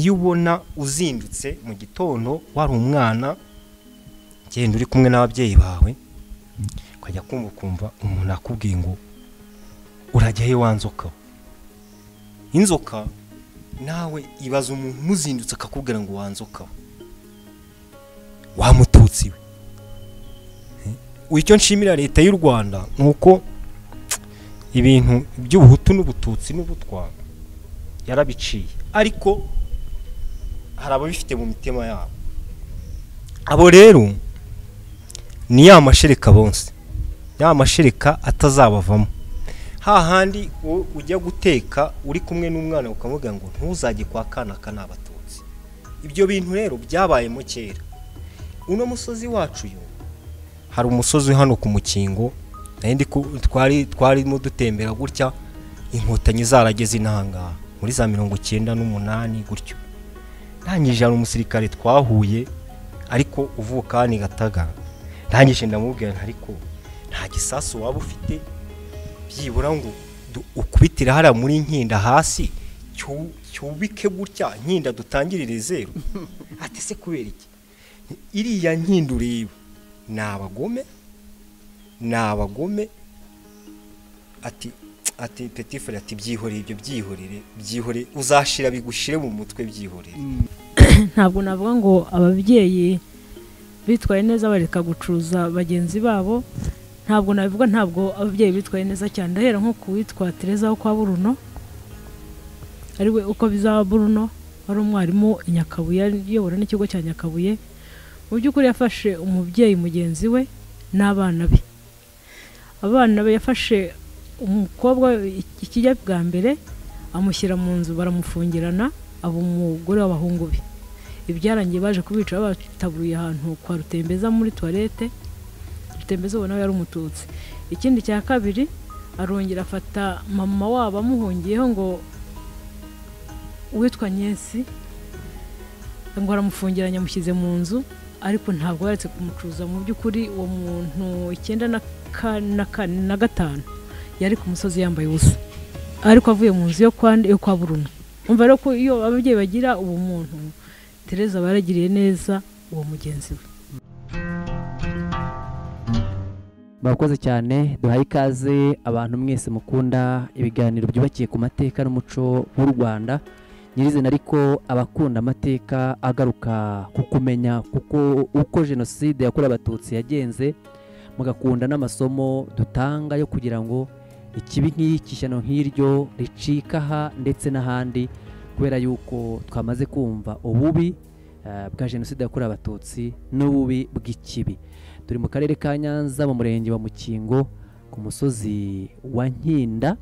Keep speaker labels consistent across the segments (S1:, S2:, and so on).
S1: iyo ubona uzindutse mu gitondo wari umwana genda uri kumwe n'ababyeyi bawe ukajya kumva ukumva umuntu akubwiye ngo urajya he wa nzoka inzoka nawe ibaza umuntu umuzindutse akakubwira ngo wanzoka wamututsi we icyo nshimira leta y'u rwanda ni uko ibintu by'ubuhutu n'ubututsi n'ubutwa yarabiciye ariko hari ababifite mu mitima yabo abo rero ni ya mashereka bonse ya mashereka atazabavamo hahandi ujya guteka uri kumwe n'umwana ukamubwira ngo ntuzajye kwa kana aka ni abatutsi ibyo bintu rero byabayemo kera uno musozi wacu yo hari umusozi hano ku mukingo twari twarimo dutembera gutya inkotanyi zarageze inahangaha muri za mirongo icyenda n'umunani gutyo ntangije hari umusirikare twahuye ariko uvuka ni gataga ntangije ndamubwira ariko nta gisasu waba ufite byibura ngo ukubitire hariya muri nkinda hasi cyubike gutya nkinda dutangirire zeru ati se kubera iki iriya nkinda ureba ni abagome ni abagome ati ati petifure ati byihorere ibyo byihorere byihorere uzashira bigushire mu mutwe byihorere
S2: ntabwo navuga ngo ababyeyi bitwaye neza bareka gucuruza bagenzi babo ntabwo nabivuga ntabwo ababyeyi bitwaye neza cyane ndahera nko ku witwa tereza wo kwa buruno ariwe uko bizaba buruno wari umwarimu i nyakabuye uyobora n'ikigo cya nyakabuye mu by'ukuri yafashe umubyeyi mugenzi we n'abana be abana be yafashe umukobwa ikijya bwa mbere amushyira mu nzu baramufungirana aba umugore w'abahungu be ibyarangiye baje kubica batabuye ahantu kwa rutembeza muri tuwarete rutembeza ubona yari umututsi ikindi cya kabiri arongera afata mama wabo amuhungiyeho ngo uwitwa nyensi ngo aramufungiranye amushyize mu nzu ariko ntabwo yaretse kumucuruza mu by'ukuri uwo muntu icyenda na gatanu yari ku musozi yambaye ubusa ariko avuye mu nzu yo kwa buruna umva rero ko iyo ababyeyi bagira ubumuntu tereza baragiriye neza uwo mugenzi we
S3: murakoze cyane duhaye ikaze abantu mwese mukunda ibiganiro byubakiye ku mateka n'umuco w'u rwanda nyirizina ariko abakunda amateka agaruka ku kumenya uko jenoside yakorewe abatutsi yagenze mugakunda n'amasomo dutanga yo kugira ngo ikibi nk'iki ishyano nk'iryo ricika aha ndetse n'ahandi kubera yuko twamaze kumva ububi bwa jenoside yakorewe abatutsi n'ububi bw'ikibi turi mu karere ka nyanza mu murenge wa mukingo ku musozi wa nkinda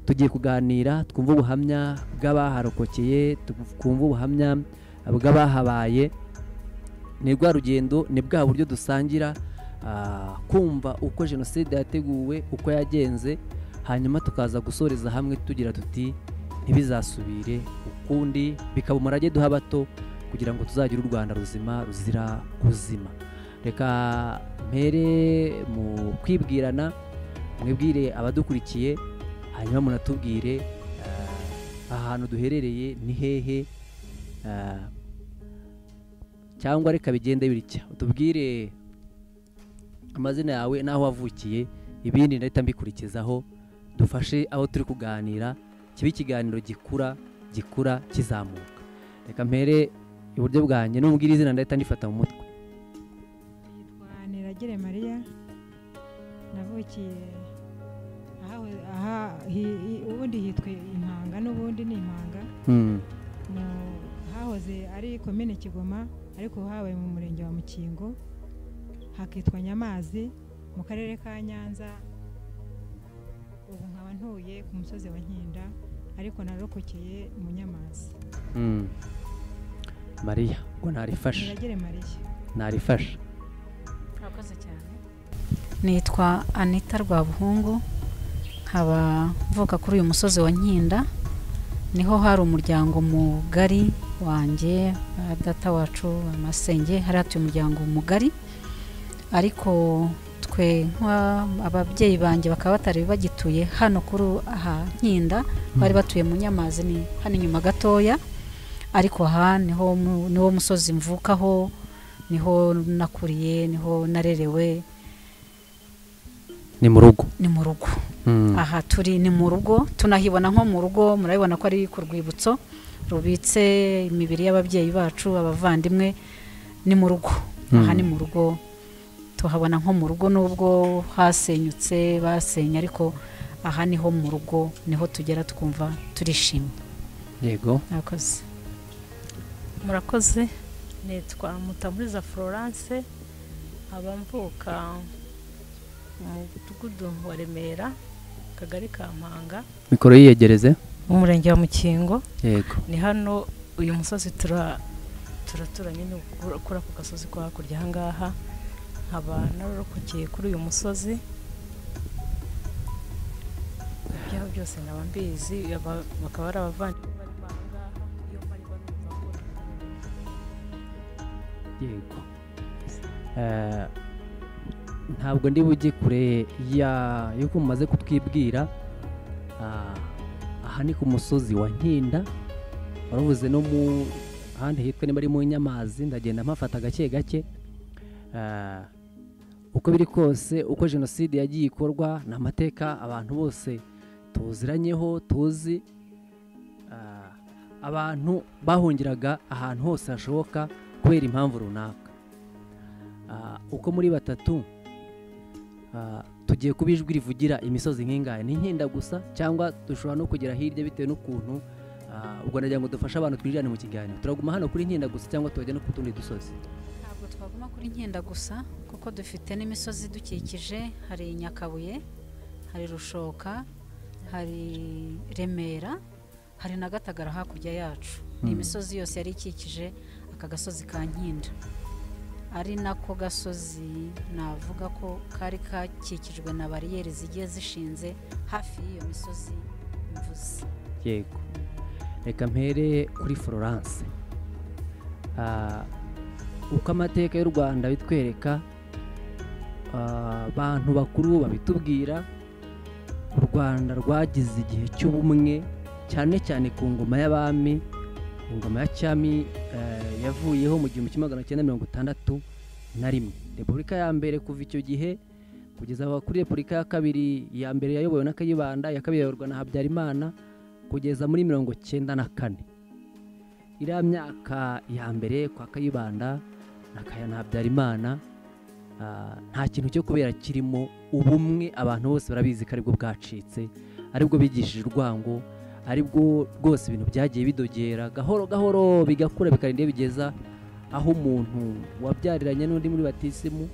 S3: tugiye kuganira twumva ubuhamya bw'abaharokokeye twumva ubuhamya bw'abahabaye ni rwa rugendo ni bwa buryo dusangira kumva uko jenoside yateguwe uko yagenze hanyuma tukaza gusoreza hamwe tugira tuti ntibizasubire ukundi bikaba umurage duha bato kugira ngo tuzagire u rwanda ruzima ruzira kuzima reka mpere mu kwibwirana mwibwire abadukurikiye hanyuma munatubwire ahantu duherereye ni hehe cyangwa reka bigende bitya utubwire amazina yawe n'aho wavukiye ibindi ndahita mbikurikizaho dufashe aho turi kuganira kiba ikiganiro gikura gikura kizamuka reka mpere iburyo bwanjye n'ubwira izina ndahita ndifata mu mutwe
S4: yitwa niragire mariya navukiye aha ubundi hitwa impanga n'ubundi ni impanga hahoze ari komine kigoma ariko habaye mu murenge wa mukingo hakitwa nyamazi mu karere ka nyanza ubu nkaba ntuye ku musozi wa nkinda ariko narokokeye mu nyamazi
S3: mariya ngo ntarifashe ntarifashe
S5: murakoze cyane nitwa anita rwabuhungu nkaba mvuka kuri uyu musozi wa nkinda niho hari umuryango mugari wanjye data wacu amasenge hari hatuye umuryango mugari ariko twe ababyeyi banjye bakaba batari bagituye hano kuri aha nkinda bari batuye mu nyamazi ni hano inyuma gatoya ariko aha niho mu- niwo musozi mvukaho niho nakuriye niho narerewe
S3: ni mu rugo
S5: ni mu rugo
S3: Mm.
S5: aha turi ni mu rugo tunahibona nko mu rugo murabibona ko ari ku rwibutso rubitse imibiri y'ababyeyi bacu abavandimwe ni mu rugo aha
S3: Mm.
S5: ni mu rugo tuhabona nko mu rugo nubwo hasenyutse basenye ariko aha niho mu rugo niho tugera twumva turishimye
S3: yego
S5: murakoze
S2: murakoze nitwa mutamuriza florence nkaba mvuka mu mudugudu wa remera akagari ka mpanga
S3: mikoro yiyegereze
S2: umurenge wa mukingo
S3: yego
S2: ni hano uyu musozi tura turatura nyine kuri kuri ako gasozi ko hakurya aha ngaha nkaba narorokokeye kuri uyu musozi ibyaho byose nkaba mbizi aba- bakaba ari abavandimwe barimo aha ngaha iyo mpariba numva ko
S3: yego Eh, ntabwo ndi bujye kure ya yuko mumaze kutwibwira ah, aha ni ku musozi wa nkinda waravuze no mu ahandi hitwa niba ari mu nyamazi ndagenda mpafata gake gake Eh, uko biri kose uko jenoside yagiye ikorwa ni amateka abantu bose tuziranyeho tuzi Ah, abantu bahungiraga ahantu hose hashoboka kubera impamvu runaka Ah, uko muri batatu ah, tugiye kuba ijwi rivugira imisozi nk'ingaya ni nkenda gusa cyangwa dushobora no kugera hirya bitewe n'ukuntu ah, ubwo nagira ngo dufashe abantu twinjirane mu kiganiro turaguma hano kuri nkenda gusa cyangwa tuhajya no ku tundi dusozi
S5: ntabwo twaguma kuri nkenda gusa kuko dufite n'imisozi idukikije hari nyakabuye hari rushoka hari remera hari na gatagara hakurya yacu ni
S3: Mm.
S5: imisozi yose yari ikikije aka gasozi ka nkinda ari nako gasozi navuga ko kari kakikijwe na bariyeri zigiye zishinze hafi y'iyo misozi mvuze
S3: yego reka mpere kuri florence Ah, uko amateka y'u rwanda bitwereka ah, abantu bakuru babitubwira u rwanda rwagize igihe cy'ubumwe cyane cyane ku ngoma y'abami ingoma ya cyami eh, yavuyeho mu gihumbi kimwe magana cyenda mirongo itandatu na rimwe repubulika ya mbere kuva icyo gihe kugeza aho kuri repubulika ya kabiri iya mbere yayobowe na kayibanda iya kabiri yayoborwa na habyarimana kugeza muri mirongo cyenda na kane iriya myaka ya mbere kwa kayibanda na kaya na habyarimana ah, nta kintu cyo kubera kirimo ubumwe abantu bose barabizi ko aribwo bwacitse aribwo bigishije urwango aribwo rwose ibintu byagiye bidogera gahoro gahoro bigakura bikarinda iyo bigeza aho umuntu wabyariranye n'undi muri batisimu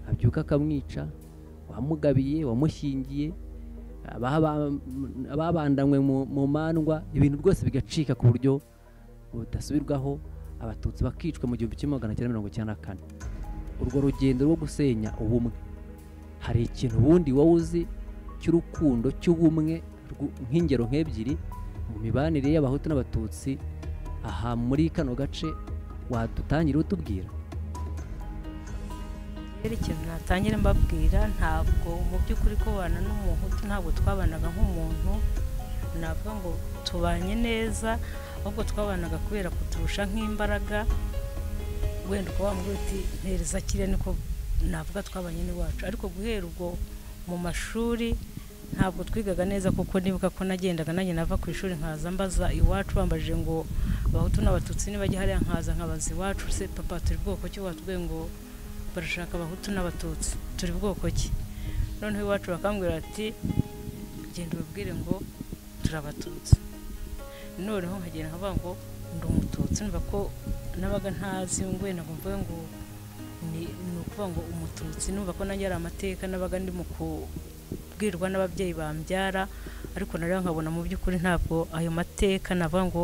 S3: abyuka akamwica wamugabiye wamushyingiye ababa- m- ababandanywe mu mu mandwa ibintu rwose bigacika ku buryo budasubirwaho abatutsi bakicwa mu gihumbi kimwe magana cyenda mirongo icyenda na kane urwo rugendo rwo gusenya ubumwe hari ikintu ubundi wowe uzi cy'urukundo cy'ubumwe rw- nk'ingero nk'ebyiri mu mibanire y'abahutu n'abatutsi aha muri kano gace wadutangira utubwira
S2: rero ikintu natangire mbabwira ntabwo mu by'ukuri kubana n'umuhutu ntabwo twabanaga nk'umuntu navuga ngo tubanye neza ahubwo twabanaga kubera kuturusha nk'imbaraga wenda ukaba wambwira uti ntereza kiriya niko navuga twabanye n'iwacu ariko guhera ubwo mu mashuri ntabwo twigaga neza kuko nibuka ko nagendaga nanjye nava ku ishuri nkaza mbaza iwacu bambajije ngo abahutu n'abatutsi nibajya hariya nkaza nkabaza iwacu se papa turi bwoko ki watubwiye ngo barashaka abahutu n'abatutsi turi bwoko ki noneho iwacu bakambwira bati genda ubabwire ngo turi abatutsi noneho nkagenda nkavuga ngo ndi umututsi numva ko nabaga ntazi wenda ngo mvuge ngo ni ni ukuvuga ngo umututsi numva ko nanjye ari amateka nabaga ndi mu kubwirwa n'ababyeyi bambyara ariko nareba nkabona mu by'ukuri ntabwo ayo mateka navuga ngo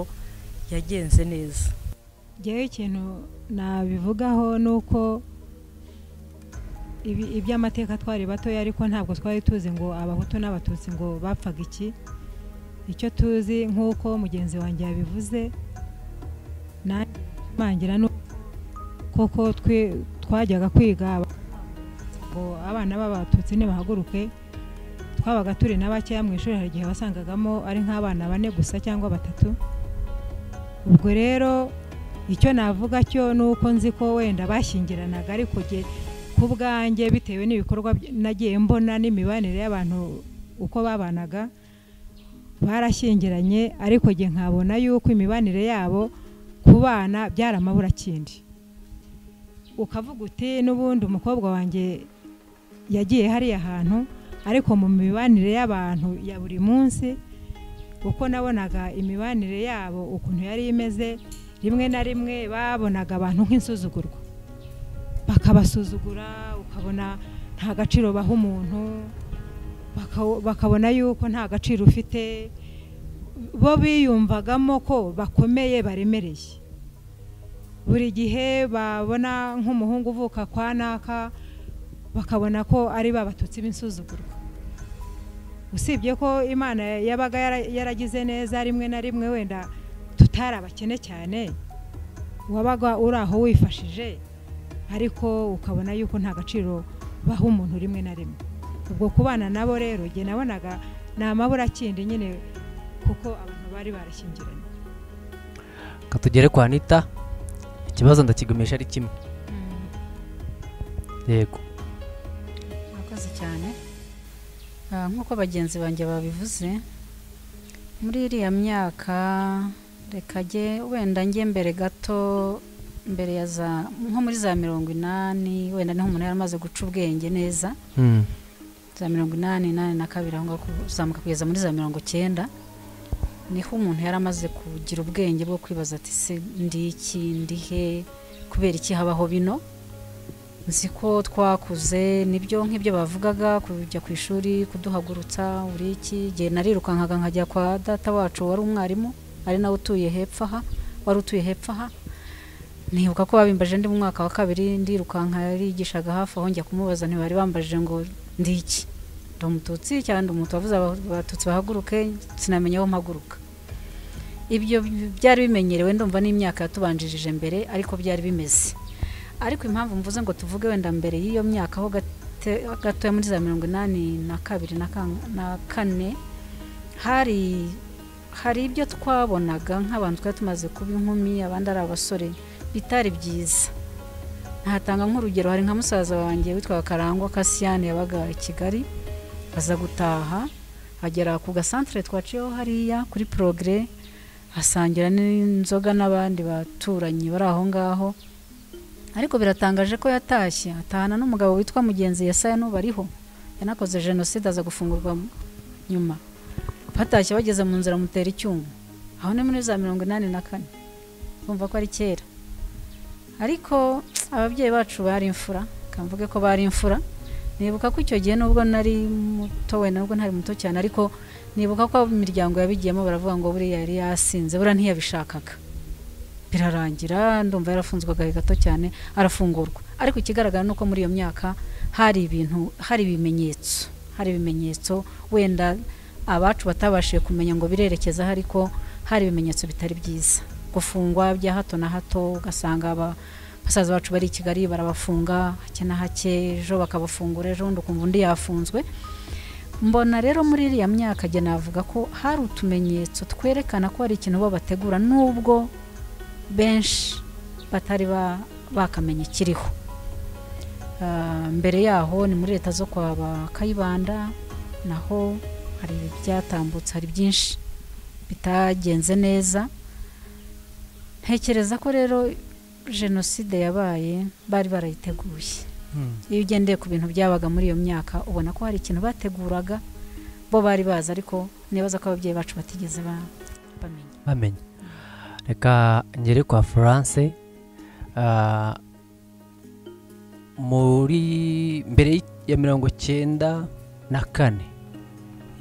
S2: yagenze neza
S4: ngewe ikintu nabivugaho ni uko ibi- iby'amateka twari batoya ariko ntabwo twari tuzi ngo abahutu n'abatutsi ngo bapfaga iki icyo tuzi nk'uko mugenzi wanjye yabivuze nanjye nshimangira ni uko koko twe- twajyaga kwiga ngo abana b'abatutsi ntibahaguruke twabaga turi na bakeya mu ishuri hari igihe wasangagamo ari nk'abana bane gusa cyangwa batatu ubwo rero icyo navuga cyo ni uko nzi ko wenda bashyingiranaga ariko jye ku bwanjye bitewe n'ibikorwa by- nagiye mbona n'imibanire y'abantu uko babanaga barashyingiranye ariko jye nkabona yuko imibanire yabo ku bana byari amaburakindi ukavuga uti n'ubundi umukobwa wanjye yagiye hariya hantu ariko mu mibanire y'abantu ya buri munsi uko nabonaga imibanire yabo ukuntu yari imeze rimwe na rimwe babonaga abantu nk'insuzugurwa bakabasuzugura ukabona nta gaciro baha umuntu baka- bakabona yuko nta gaciro ufite bo biyumvagamo ko bakomeye baremereye buri gihe babona nk'umuhungu uvuka kwa naka bakabona ko ari babatutsi b'insuzugurwa usibye ko imana yabaga yara- yaragize neza rimwe na rimwe wenda tutari abakene cyane wabaga uri aho wifashije ariko ukabona yuko nta gaciro baha umuntu rimwe na rimwe ubwo kubana nabo rero jye nabonaga ni amaburakindi nyine kuko abantu bari barashyingiranye
S3: Reka tugere kwa anita ikibazo ndakigumisha ari kimwe yego
S5: murakoze cyane Ah, nk'uko bagenzi banjye babivuze muri iriya myaka reka jye wenda njye mbere gato mbere ya za nko muri za mirongo inani wenda niho umuntu yari amaze guca ubwenge neza
S3: Mm.
S5: za mirongo inani inani na kabiri aho ngaho kuzamuka kugeza muri za mirongo cyenda niho umuntu yari amaze kugira ubwenge bwo kwibaza ati se ndi iki ndi he kubera iki habaho bino nzi ko twakuze nibyo nk'ibyo bavugaga kujya ku ishuri kuduhagurutsa uri iki igihe narirukankaga nkajya kwa data wacu wari umwarimu ari nawe utuye hepfo aha wari utuye hepfo aha nibuka ko babimbaje ndi mu mwaka wa kabiri ndirukanka yarigishaga hafi aho njya kumubaza ntibari bambajije ngo ndi iki ndi umututsi cyangwa ndi umutu wavuze aba- abatutsi bahaguruke sinamenya aho mpaguruka ibyo byari bimenyerewe ndumva n'imyaka yatubanjirije mbere ariko byari bimeze ariko impamvu mvuze ngo tuvuge wenda mbere y'iyo myaka ho gate- gatoya muri za mirongo inani na kabiri na kan- na kane hari hari ibyo twabonaga nk'abantu twari tumaze kuba inkumi abandi ari abasore bitari byiza ntatanga nk'urugero hari nka musaza wanjye witwa karangwa kasiyani yabaga i kigali aza gutaha agera ku gasantere twaciyeho hariya kuri porogere asangira n'inzoga n'abandi baturanyi bari aho ngaho ariko biratangaje ko yatashye atahana n'umugabo witwa mugenzi yesaya n'ubariho yanakoze jenoside aza gufungurwa mu- nyuma batashye bageze mu nzira amutera icyuma aho ni muri za mirongo inani na kane bumva ko ari kera ariko ababyeyi bacu bari imfura kamvuge ko bari imfura nibuka ko icyo gihe nubwo nari muto wenda nubwo ntari muto cyane ariko nibuka ko abo imiryango yabigiyemo baravuga ngo buriya yari yasinze buriya ntiyabishakaga birarangira ndumva yarafunzwe agahe gato cyane arafungurwa ariko ikigaragara ni uko muri iyo myaka hari ibintu hari ibimenyetso hari ibimenyetso wenda abacu batabashije kumenya ngo birerekeza aho ariko hari ibimenyetso bitari byiza gufungwa bya hato na hato ugasanga aba basaza bacu bari i kigali barabafunga hake na hake ejo bakabafungura ejo bundi ukumva undi yafunzwe mbona rero muri iriya myaka jye navuga ko hari utumenyetso twerekana ko hari ikintu bo bategura nubwo benshi batari ba- bakamenya ikiriho Ah, mbere yaho ni muri leta zo kwa ba kayibanda naho hari ibyatambutse hari byinshi bitagenze neza ntekereza ko rero jenoside yabaye bari barayiteguye
S3: Mm.
S5: iyo ugendeye ku bintu byabaga muri iyo myaka ubona ko hari ikintu bateguraga bo bari bazi ariko nibaza ko ababyeyi bacu batigeze ba- bamenya
S3: bamenya reka ngere kwa florence Ah, muri mbere ya mirongo cyenda na kane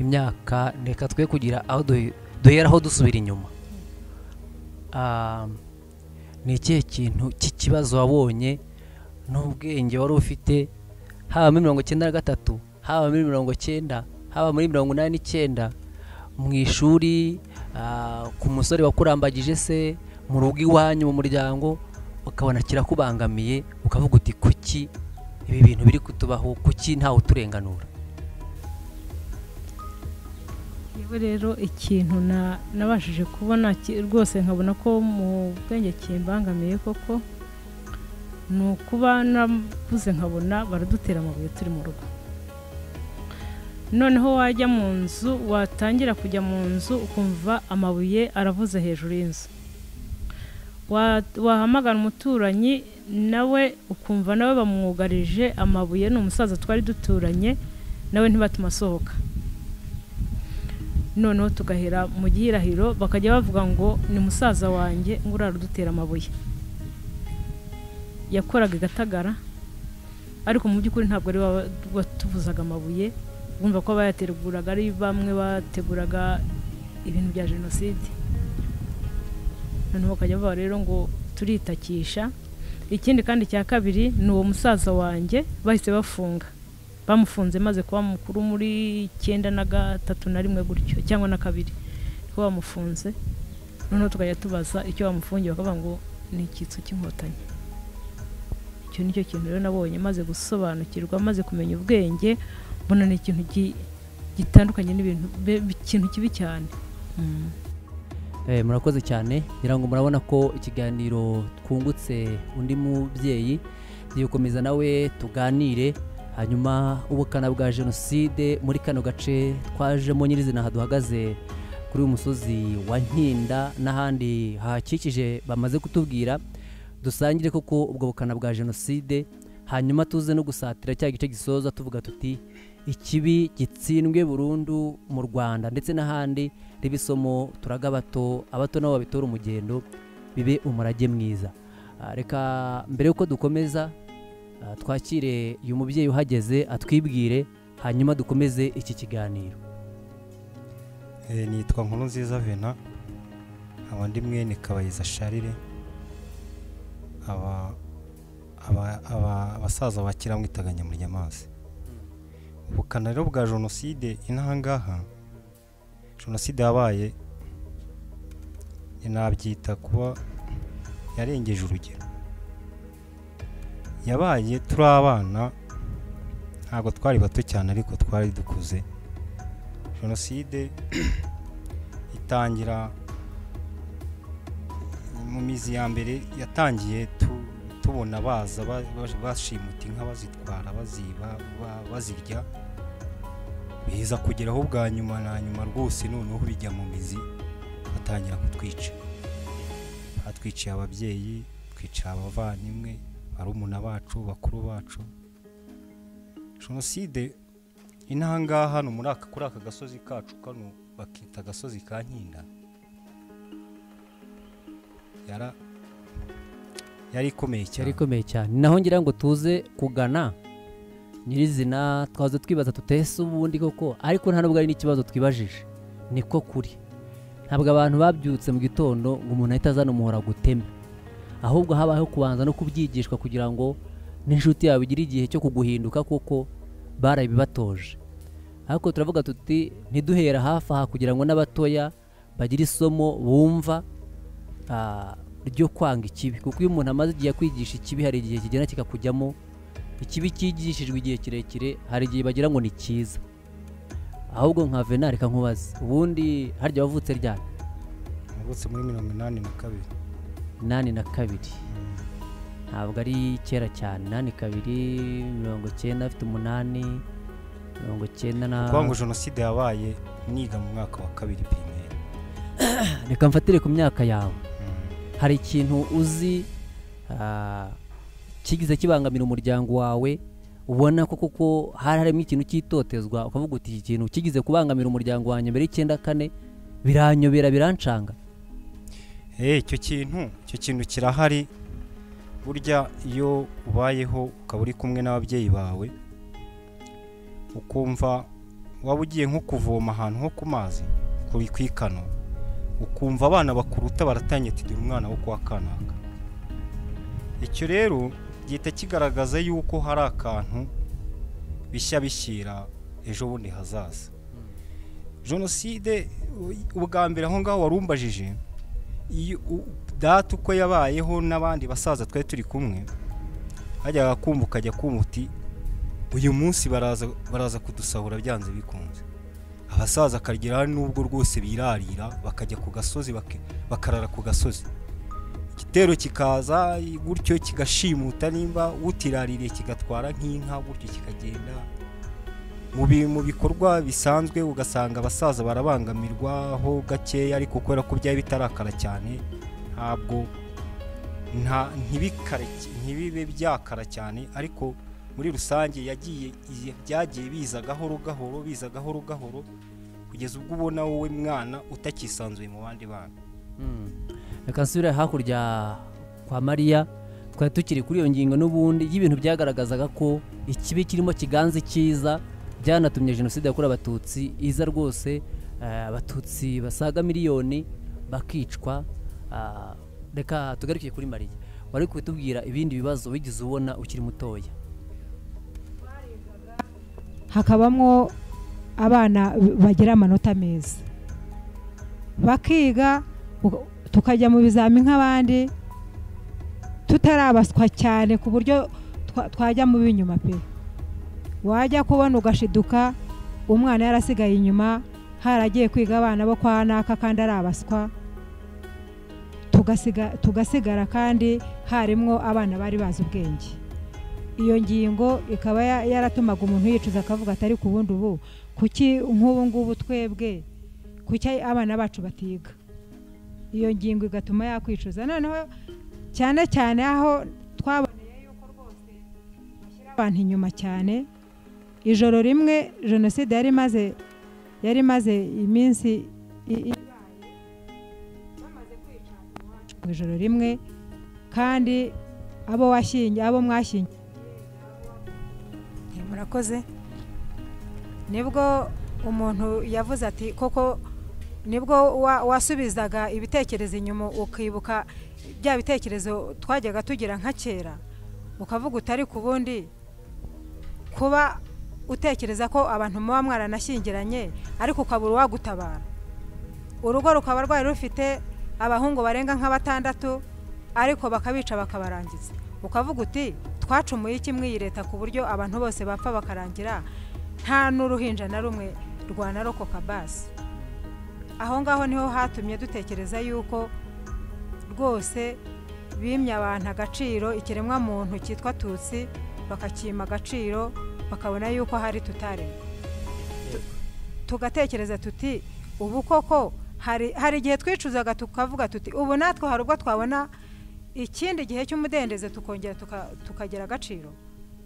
S3: imyaka reka twe kugira aho duhe- duheraho dusubira inyuma Ah, ni ikihe kintu cy'ikibazo wabonye n'ubwenge wari ufite haba muri mirongo cyenda na gatatu haba muri mirongo cyenda haba muri mirongo inani n'icyenda mu ishuri ah, ku musore wakurambagije se mu rugo iwanyu mu muryango ukabona kirakubangamiye ukavuga uti kuki ibi bintu biri kutubaho kuki ntawe uturenganura
S2: yewe rero ikintu na- nabashije kubona ki- rwose nkabona ko mu bwenge kimbangamiye koko ni ukuba nakuze nkabona baradutera amabuye turi mu rugo noneho wajya mu nzu watangira kujya mu nzu ukumva amabuye aravuze hejuru y'inzu Wa- wahamagara umuturanyi nawe ukumva nawe bamwugarije amabuye ni umusaza twari duturanye nawe ntibatuma asohoka noneho tugahera mu gihirahiro bakajya bavuga ngo ni musaza wanjye ngo urara udutera amabuye yakoraga igatagara ariko mu by'ukuri ntabwo ari we wa- watuvuzaga amabuye bumva ko bayateguraga ari bamwe bateguraga ibintu bya jenoside noneho bakajya bavuga rero ngo turitakisha ikindi kandi cya kabiri ni uwo musaza wanjye bahise bafunga bamufunze maze kuba mukuru muri icyenda na gatatu na rimwe gutyo cyangwa na kabiri ko bamufunze noneho tukajya tubaza icyo bamufungiye bakavuga ngo ni icyitso cy'inkotanyi icyo ni cyo kintu rero nabonye maze gusobanukirwa maze kumenya ubwenge mbona ni ikintu gi- gitandukanye n'ibintu be- ikintu kibi cyane
S5: Mm.
S3: Eh, murakoze cyane ngira ngo murabona ko ikiganiro twungutse undi mubyeyi tugikomeza nawe tuganire hanyuma ubukana bwa jenoside muri kano gace twajemo nyirizina aha duhagaze kuri uyu musozi wa nkinda n'ahandi hahakikije bamaze kutubwira dusangire koko ubwo bukana bwa jenoside hanyuma tuze no gusatira cya gice gisoza tuvuga tuti ikibi gitsindwe burundu mu rwanda ndetse n'ahandi ribe isomo turaga abato abato nabo babitora umugendo bibe umurage mwiza Ah, reka mbere y'uko dukomeza ah, twakire uyu mubyeyi uhageze atwibwire hanyuma dukomeze iki kiganiro
S1: Eh, nitwa nkuru nziza vena nkaba ndi mwene kabayiza sharire aba aba- aba- abasaza ba kera mwitaga nyamuryamazi ubukana rero bwa jenoside inahangaha jenoside yabaye nabyita kuba yarengeje urugero yabaye turi abana ntabwo twari bato cyane ariko twari dukuze jenoside itangira mu mizi ya mbere yatangiye tu- tubona baza ba- ba- bashimuta inka bazitwara baziba ba- bazirya biza kugeraho bwa nyuma na nyuma rwose noneho bijya mu mizi batangira kutwica batwiciye ababyeyi twicira abavandimwe barumuna bacu bakuru bacu jenoside inahangaha hano muri aka kuri aka gasozi kacu kano bakita agasozi ka nkinda yara yari ikomeye
S3: cyari
S1: cyane
S3: ikomeye cyane naho ngira ngo tuze kugana nyirizina twaza twibaza tutese ubundi koko ariko nta nubwo ari n'ikibazo twibajije niko kuri ntabwo abantu babyutse mu gitondo ngo umuntu ahita azana umuhora gutema ahubwo habayeho kubanza no kubyigishwa kugira ngo n'inshuti yawe igire igihe cyo kuguhinduka kuko barabibatoje ariko turavuga tuti ntiduhera hafi aha kugira ngo n'abatoya bagire isomo bumva ah, ryo kwanga ikibi kuko iyo umuntu amaze igihe akwigisha ikibi hari igihe kigenda kikakujyamo ikibi cyigishijwe igihe kirekire hari igihe bagira ngo ni cyiza ahubwo nka vena reka nkubaze ubundi harya wavutse ryari
S1: navutse muri mirongo inani na kabiri
S3: nani na kabiri ntabwo ari kera cyane nani kabiri mirongo icyenda afite umunani mirongo icyenda na
S1: kuvuga ngo jenoside yabaye niga mu mwaka wa kabiri pirimeri
S3: reka mfatire ku myaka yawe hari ikintu uzi ah, kigize kibangamira umuryango wawe ubona ko kuko hari harimo ikintu cyitotezwa ukavuga uti iki kintu kigize kubangamira umuryango wanjye mbere y'icyenda kane biranyobera birancanga
S1: Eh, icyo kintu icyo kintu kirahari burya iyo ubayeho ukaba uri kumwe n'ababyeyi bawe ukumva waba ugiye nko kuvoma ahantu ho ku mazi kuri ku ikano ukumva abana bakuruta baratangiye tugira umwana wo kwa kanaka icyo rero gihita kigaragaza yuko hari akantu bishya bishyira ejo bundi hazaza jenoside u- ubwa mbere aho ngaho warumbajije iyo u- data uko yabayeho n'abandi basaza twari turi kumwe hajyaga kumva ukajya kumva uti uyu munsi baraza baraza kudusahura byanze bikunze abasaza akagera hari n'ubwo rwose birarira bakajya ku gasozi bake- bakarara ku gasozi igitero kikaza gutyo kigashimuta nimba utiraririye kigatwara nk'inka gutyo kikagenda mu bi- mu bikorwa bisanzwe ugasanga abasaza barabangamirwaho gakeya ariko kubera ko byari bitarakara cyane ntabwo nta ntibikare- ntibibe byakara cyane ariko muri rusange yagiye iye- byagiye biza gahoro gahoro biza gahoro gahoro kugeza ubwo ubona wowe mwana utakisanzuye mu bandi bana
S3: reka nsubire hakurya kwa mariya twari tukiri kuri iyo ngingo n'ubundi y'ibintu byagaragazaga ko ikibi kirimo kiganza icyiza byanatumye jenoside yakorewe abatutsi iza rwose eh, abatutsi basaga miliyoni bakicwa ah, reka tugaruke kuri mariya wari kutubwira ibindi bibazo wigeze ubona ukiri mutoya
S4: hakabamo abana bagira amanota meza bakiga uga- tukajya mu bizami nk'abandi tutarabaswa cyane ku buryo twa- twajya mu b'inyuma pe wajya kubona ugashiduka umwana yarasigaye inyuma haragiye kwiga abana bo kwa naka kandi arabaswa tugasiga- tugasigara kandi harimwo abana bari bazi ubwenge iyo ngingo ikaba ya- yaratumaga umuntu yicuza akavuga atari ku bundi ubu kuki nk'ubu ngubu twebwe kuki abana bacu batiga iyo ngingo igatuma yakwicuza noneho cyane cyane aho twaboneye yuko rwose bashyira abantu inyuma cyane ijoro rimwe jenoside yari imaze yari imaze iminsi i- i- bamaze kwica abantu iwacu mu ijoro rimwe kandi abo washyingi abo mwashyingi murakoze nibwo umuntu yavuze ati koko nibwo wa- wasubizaga ibitekerezo inyuma ukibuka bya bitekerezo twajyaga tugira nka kera ukavuga utari ku bundi kuba utekereza ko abantu muba mwaranashyingiranye ariko ukabura uwagutabara urugo rukaba rwari rufite abahungu barenga nka batandatu ariko bakabica bakabarangiza ukavuga uti twacumuye iki mw'iyi leta ku buryo abantu bose bapfa bakarangira nta n'uruhinja na rumwe rwanarokoka basi aho ngaho niho hatumye dutekereza yuko rwose bimye abantu agaciro ikiremwa muntu cyitwa tutsi bakacyima agaciro bakabona yuko hari tutaremwa tugatekereza tuti ubu koko hari hari igihe twicuzaga tukavuga tuti ubu natwe hari ubwo twabona ikindi gihe cy'umudendezo tukongera tuka- tukagira agaciro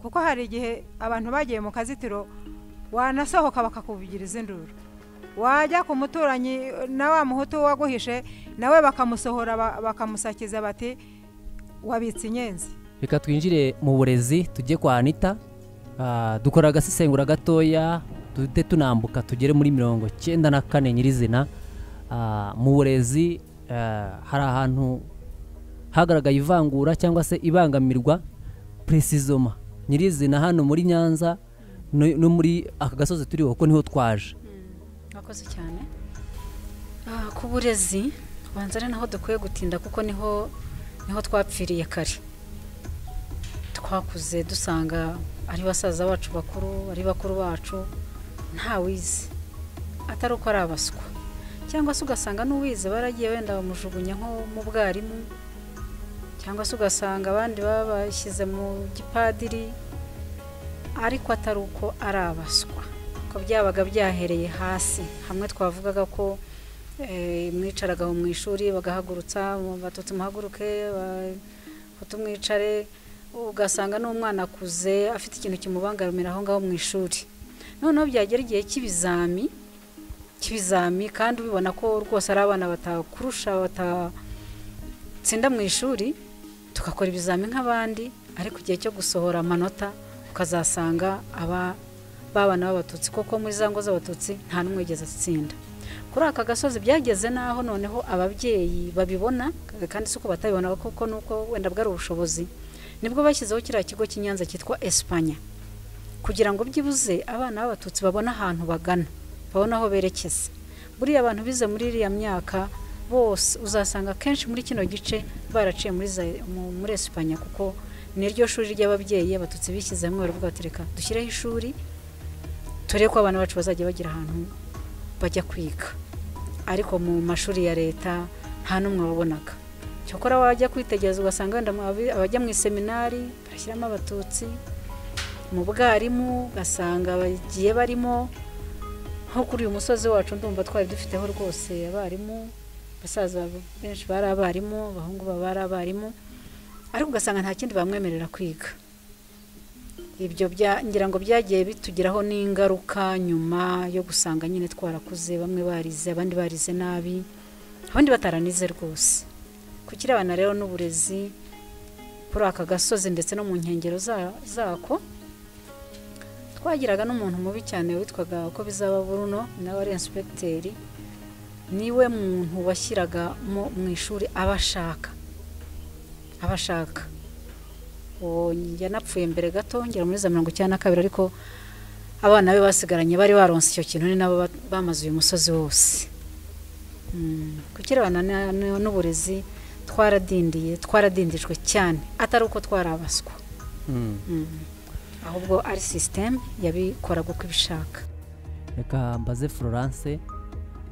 S4: kuko hari igihe abantu bagiye mu kazitiro wanasohoka bakakuvugiriza induru wajya ku muturanyi na wa muhutu waguhishe nawe bakamusohora ba- bakamusakiza bati wabitse inyenzi
S3: reka twinjire mu burezi tujye kwa anita Ah, dukora agasesengura gatoya duhite tunambuka tugere muri mirongo cyenda na kane nyirizina Ah, mu burezi ah, hari ahantu hagaragaye ivangura cyangwa se ibangamirwa puresizoma nyirizina hano muri nyanza no no muri aka gasozi turiho ko niho twaje
S5: murakoze cyane Ah, ku burezi banza ari naho dukwiye gutinda kuko niho niho twapfiriye kare twakuze dusanga ari basaza bacu bakuru ari bakuru bacu ntawizi atari uko ari abaswa cyangwa se ugasanga n'uwize baragiye wenda bamujugunya nko mu bwarimu cyangwa se ugasanga abandi babashyize mu gipadiri ariko atari uko ari abaswa ko byabaga byahereye hasi hamwe twavugaga ko eh, mwicaraga aho mu ishuri bagahagurutsa batutsi muhaguruke ba- batu mwicare ugasanga n'umwana akuze afite ikintu kimubangamira aho ngaho mu ishuri noneho byagera igihe cy'ibizami cy'ibizami kandi ubibona ko rwose ari abana batakurusha batatsinda mu ishuri tugakora ibizami nk'abandi ariko igihe cyo gusohora amanota ukazasanga aba babana b'abatutsi koko muri za ngo z'abatutsi nta n'umwe wigeze atsinda kuri aka gasozi byageze n'aho noneho ababyeyi babibona kandi si uko batabibona kuko nuko wenda bwari ubushobozi nibwo bashyizeho kiriya kigo cy'inyanza cyitwa esipanya kugira ngo byibuze abana b'abatutsi babone ahantu bagana babone aho berekeza buriya abantu bize muri iriya myaka bose uzasanga akenshi muri kino gice baraciye muri za- mu- muri esipanya kuko niryo shuri ry'ababyeyi abatutsi bishyizemo baravuga bati reka dushyireho ishuri turebe ko abana bacu bazajya bagira ahantu bajya kwiga ariko mu mashuri ya leta nta n'umwe wabonaga cyokora wajya kwitegereza ugasanga wenda mu- abi- abajya mu iseminari bashyiramo abatutsi mu bwarimu ugasanga bagiye barimo nko kuri uyu musozi wacu ndumva twari dufiteho rwose abarimu basaza benshi bari abarimu abahungu baba bari abarimu ariko ugasanga nta kindi bamwemerera kwiga ibyo bya ngira ngo byagiye bitugiraho n'ingaruka nyuma yo gusanga nyine twarakuze bamwe barize abandi barize nabi abandi bataranize rwose ku kirebana rero n'uburezi kuri aka gasozi ndetse no mu nkengero za- zako twagiraga n'umuntu mubi cyane witwaga ko bizaba buruno nawe ari inspekiteri niwe muntu washyiraga mu mu ishuri abashaka abashaka uwo yanapfuye mbere gato ngera muri za mirongo icyenda na kabiri ariko abana be basigaranye bari baronse icyo kintu ni nabo ba- bamaze uyu musozi wose Mm, ku kirebana na- na- n'uburezi twaradindiye twaradindijwe cyane atari uko twarabaswa
S3: Mm.
S5: Mm. ahubwo ari sisiteme yabikoraga uko ibishaka
S3: reka mbaze florence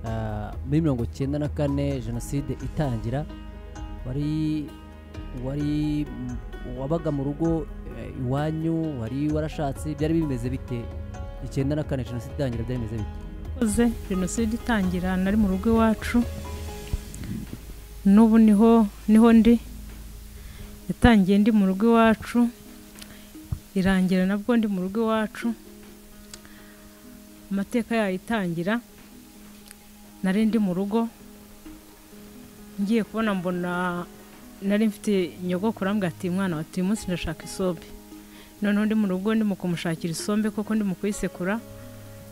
S3: ah, muri mirongo icyenda na kane jenoside itangira wari wari m- wabaga mu rugo eh, iwanyu wari warashatse byari bimeze bite icyenda na kane jenoside itangira byari bimeze bite
S2: koze jenoside itangira nari mu rugo iwacu n'ubu niho niho ndi yatangiye ndi mu rugo iwacu irangira nabwo ndi mu rugo iwacu amateka yayo itangira nari ndi mu rugo ngiye kubona mbona nari mfite nyogokuru arambwira ati mwana wawe uyu munsi ndashaka isombe noneho ndi mu rugo ndimo kumushakira isombe kuko ndimo kuyisekura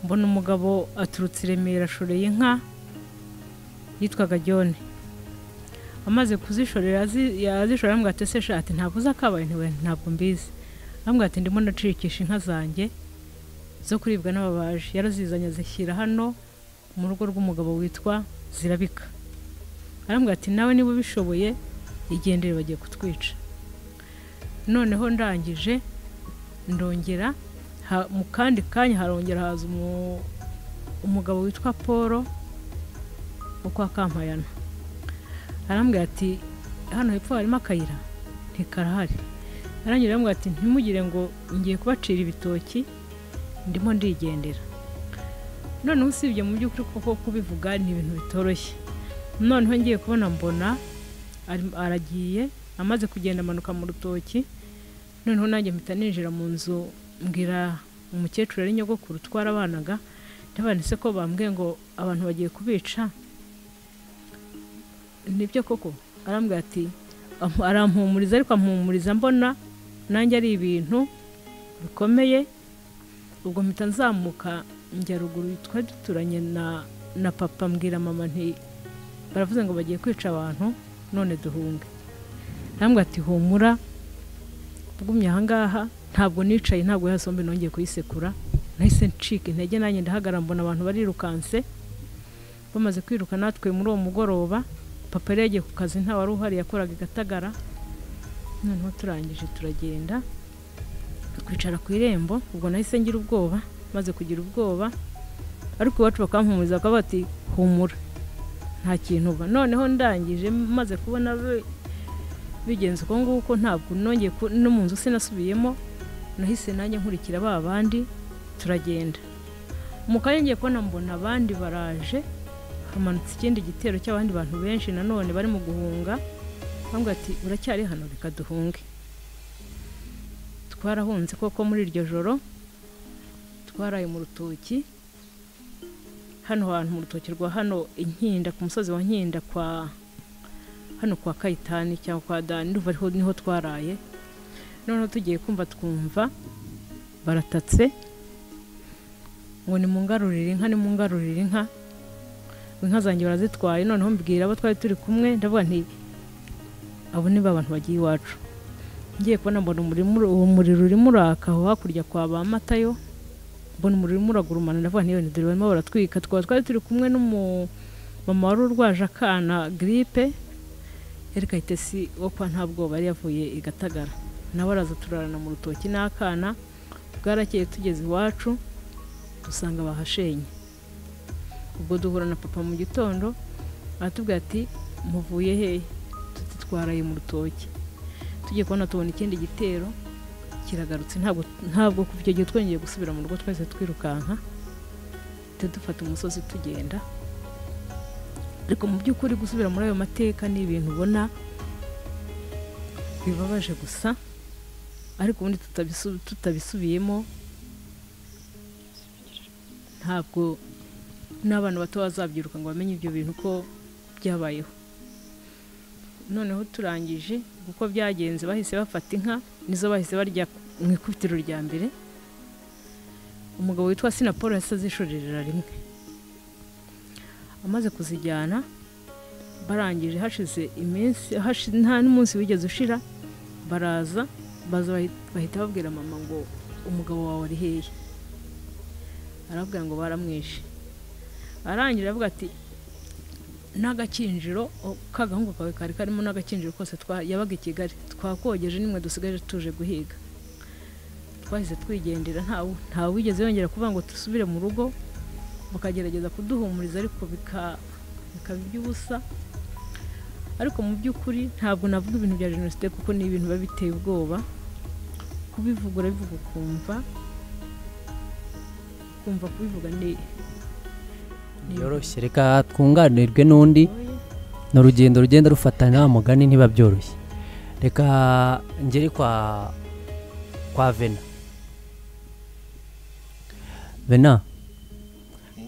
S2: mbona umugabo aturutse i remera ashoreye inka yitwaga jyone amaze kuzishorera azi- yazishorera arambwira ati ese shati ntabwo uzakabaye ntiwe ntabwo mbizi arambwira ati ndimo ndacikisha inka zanjye zo kuribwa n'ababaji yarazizanye azishyira hano mu rugo rw'umugabo witwa zirabika arambwira ati nawe niba ubishoboye igendere bagiye kutwica noneho ndangije ndongera ha- mu kandi kanya harongera haza umu- umugabo witwa paul ukwa kampayana arambwira ati hano hepfo harimo akayira ntikarahari arangije arambwira ati ntimugire ngo ngiye kubacira ibitoki ndimo ndigendera noneho usibye mu by'ukuri kuko kubivuga ni ibintu bitoroshye noneho ngiye kubona mbona ari- aragiye amaze kugenda amanuka mu rutoki noneho nanjye mpita ninjira mu nzu mbwira umukecuru ari nyogokuru twarabanaga ndabanditse ko bambwiye ngo abantu bagiye kubica nibyo koko arambwira ati "Am- arampumuriza ariko ampumuriza mbona nanjye ari ibintu bikomeye ubwo mpita nzamuka njya ruguru twari duturanye na na papa mbwira mama nti baravuze ngo bagiye kwica abantu none duhunge arambwira ati humura ugumye ahangaha ntabwo nicaye ntabwo ya sombe nongeye kuyisekura nahise ncika intege nanjye ndahagarara mbona abantu barirukanse bamaze kwiruka natwe muri uwo mugoroba papa yari yagiye ku kazi nta wari uhari yakoraga i gatagara noneho turangije turagenda twicara ku irembo ubwo nahise ngira ubwoba maze kugira ubwoba ariko iwacu bakampumuriza bakavuga bati humura nta kintu uba noneho ndangije maze kubona be- bigenze uko nguko ntabwo nongeye ku- no mu nzu sinasubiyemo nahise nanjye nkurikira ba bandi turagenda mu kanya ngiye kubona mbona abandi baraje hamanutse ikindi gitero cy'abandi bantu benshi nanone bari mu guhunga bambwira ati uracyari hano reka duhunge twarahunze koko muri iryo joro twaraye mu rutoki hano hantu mu rutoki rwa hano inkinda ku musozi wa nkinda kwa hano kwa kayitani cyangwa kwa dani ndumva ariho niho twaraye noneho tugiye kumva twumva baratatse ngo nimungarurire inka nimungarurire inka inka zanjye barazitwaye noneho mbwira abo twari turi kumwe ndavuga nti abo ni ba bantu bagiye iwacu ngiye kubona mbona umuriro uri- uwo muriro urimo uraka aho hakurya kwa ba matayo mbona umuriro urimo uragurumana ndavuga nti yoni dore barimo baratwika twaba twari turi kumwe n'umumama wari urwaje akana giripe erika itesi wo kwa ntabwoba yari yavuye i gatagara nawe araza turarana mu rutoki n'akana bwarakeye tugeze iwacu dusanga bahashenye ubwo duhura na papa mu gitondo aratubwira ati muvuye hehe tuti twaraye mu rutoki tugiye kubona tubona ikindi gitero kiragarutse ntabwo ntabwo kuva icyo gihe twongeye gusubira mu rugo twese twirukanka duhita dufata umusozi tugenda ariko mu by'ukuri gusubira muri ayo mateka ni ibintu ubona bibabaje gusa ariko ubundi tutabisu- tutabisubiyemo ntabwo n'abana bato bazabyiruka ngo bamenye ibyo bintu ko byabayeho noneho turangije uko byagenze bahise bafata inka nizo bahise barya mu ikubitiro rya mbere umugabo witwa sinapolo yahise azishorera rimwe amaze kuzijyana barangije hashize iminsi hashi- nta n'umunsi wigeze ushira baraza baza bahi- bahita babwira mama ngo umugabo wawe ari hehe arabwira ngo baramwishe arangira avuga ati n'agakinjiro o, k'agahungu kawe kari karimo n'agakinjiro kose twa- yabaga i kigali twakogeje nimwe dusigaje tuje guhiga twahise twigendera ntawe ntawe wigeze yongera kuvuga ngo dusubire mu rugo bakagerageza kuduhumuriza ariko bika- bikaba iby'ubusa ariko mu by'ukuri ntabwo navuga ibintu bya jenoside kuko ni ibintu biba biteye ubwoba kubivuga urabivuga ukumva kumva kubivuga ni ni-
S3: byoroshye reka twunganirwe n'undi ni urugendo rugenda rufata nta mugani ntiba byoroshye reka ngere kwa kwa vena vena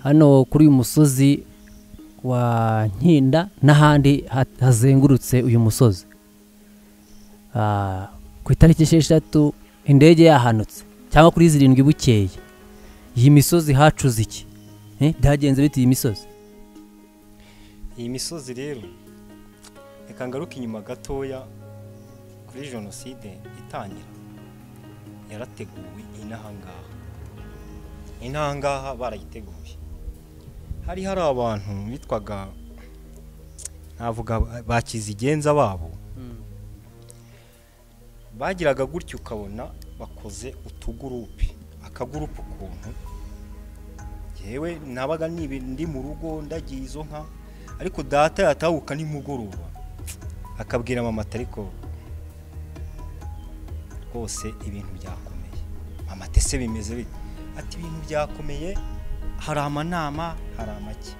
S3: hano kuri uyu musozi wa nkinda n'ahandi ha- hazengurutse uyu musozi Ah, ku itariki esheshatu indege yahanutse cyangwa kuri zirindwi bukeye iyi misozi hacuze iki Eh, byagenze bite iyi misozi
S1: iyi misozi rero reka ngaruke inyuma gatoya kuri jenoside itangira yarateguwe inahangaha inahangaha barayiteguye hari hari abantu bitwaga navuga ba kizigenza babo bagiraga gutya ukabona bakoze utugurupe akagurupe ukuntu yewe nabaga nibi- ndi mu rugo ndagiye izo nka ariko data yatahuka nimugoroba akabwira mama ati ariko rwose ibintu byakomeye mama ati ese bimeze bite ati ibintu byakomeye hari amanama hari amake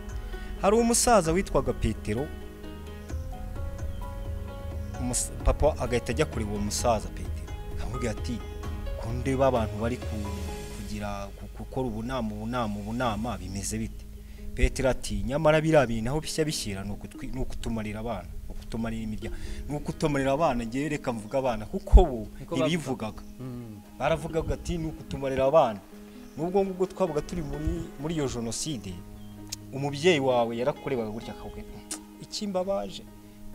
S1: hari umusaza witwaga petero umus- papa agahita ajya kureba uwo musaza petero akamubwira ati kunde b'abantu bari ku- kugira ku- gukora ubunama ubunama ubunama bimeze bite petero ati nyamara biriya bintu aho bishya bishyira ni ukutwi- ni ukutumarira abana ni ukutumarira imiryango ni ukutumarira abana ngewe reka mvuga abana kuko bo
S3: Niko bavuga.
S1: ntibivugaga baravugaga ati ni ukutumarira abana nubwo ngubwo twabaga turi muri muri iyo jenoside umubyeyi wawe yarakurebaga gutya akakubwira ikimba baje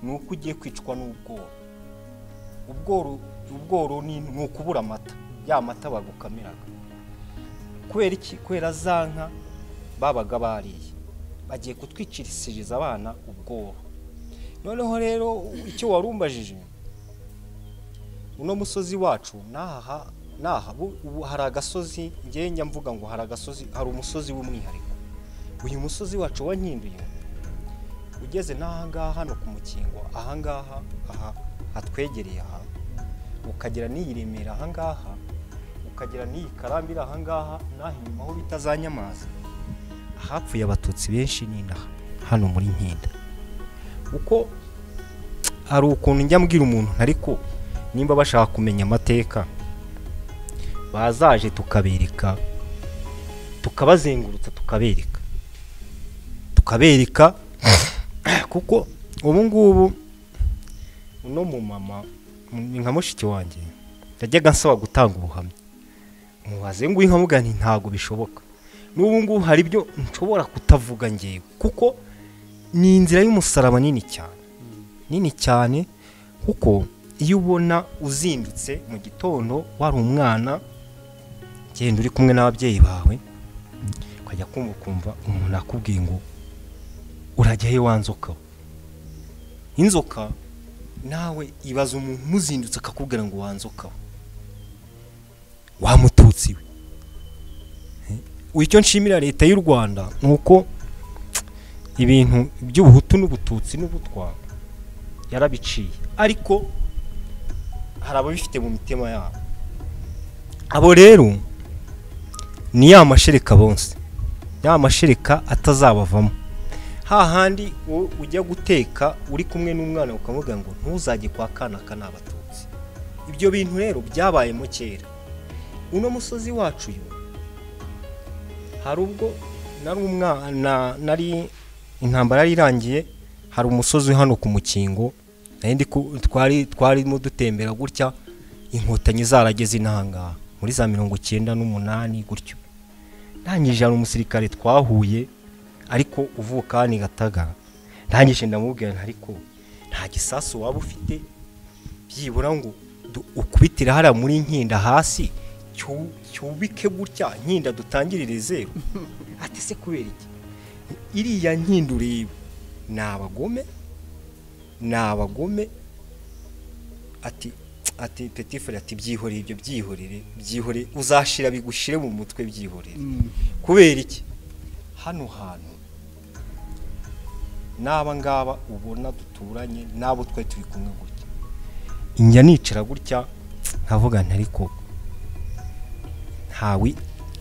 S1: ni uko ugiye kwicwa n'ubworo ubworo ubworo ni ni ukubura amata ya mata bagukamiraga kubera iki kubera za nka babaga bariye bagiye kutwicishiriza abana ubworo noneho rero icyo warumbajije uno musozi wacu naha naha bu- ubu hari agasozi ngewe njya mvuga ngo hari agasozi hari umusozi w'umwihariko uyu musozi wacu wankinduye ugeze n'ahangaha hano ku mukingo ahangaha aha hatwegereye aha ukagera n'iyi remera ahangaha ukagera n'iyi karambira ahangaha n'aha inyuma aho bita za nyamazi ahapfuye abatutsi benshi ni inaha hano muri nkinda uko hari ukuntu njya mbwira umuntu ariko nimba bashaka kumenya amateka bazaje tukabereka tukabazengurutsa tukabereka tukabereka kuko ubu ngubu uno mumama ni nka mushiki wanjye yajyaga ansaba gutanga ubuhamya mubaze ngo inkamugani ntabwo bishoboka n'ubu ngubu hari ibyo nshobora kutavuga ngewe kuko ni inzira y'umusaraba nini cyane nini cyane kuko iyo ubona uzindutse mu gitondo wari umwana genda uri kumwe n'ababyeyi bawe ukajya kumva ukumva umuntu akubwiye ngo urajya he wa nzoka we?" inzoka nawe ibaza umuntu umuzindutse akakubwira ngo wa nzoka we wa mututsi we Eh, icyo nshimira leta y'u rwanda ni uko ibintu by'ubuhutu n'ubututsi n'ubutwa yarabiciye ariko hari ababifite mu mitima yabo abo rero ni ya mashereka bonse ya mashereka atazabavamo hahandi wowe ujya guteka uri kumwe n'umwana ukamuga ngo ntuzajye kwa kana aka ni abatutsi ibyo bintu rero byabayemo kera uno musozi wacu uyu hari ubwo nari umwana nari intambara yari irangiye hari umusozi hano ku mukingo nari ndi ku- twari twarimo dutembera gutya inkotanyi zarageze inahangaha muri za mirongo icyenda n'umunani gutyo ntangije hari umusirikare twahuye ariko uvuka hano i gataga ntangije ndamubwira nti ariko nta gisasu waba ufite byibura ngo du- ukubitire hariya muri nkinda hasi cyu- cyubike gutya nkinda dutangirire zeru ati se kubera iki iriya nkinda ureba ni abagome ni abagome ati ati petifure ati byihorere ibyo byihorere byihorere uzashira bigushire mu mutwe byihorere kubera iki hano hantu n'aba ngaba ubona duturanye n'abo twari turi kumwe gutya njya nicara gutya nkavuga nti ariko ntawe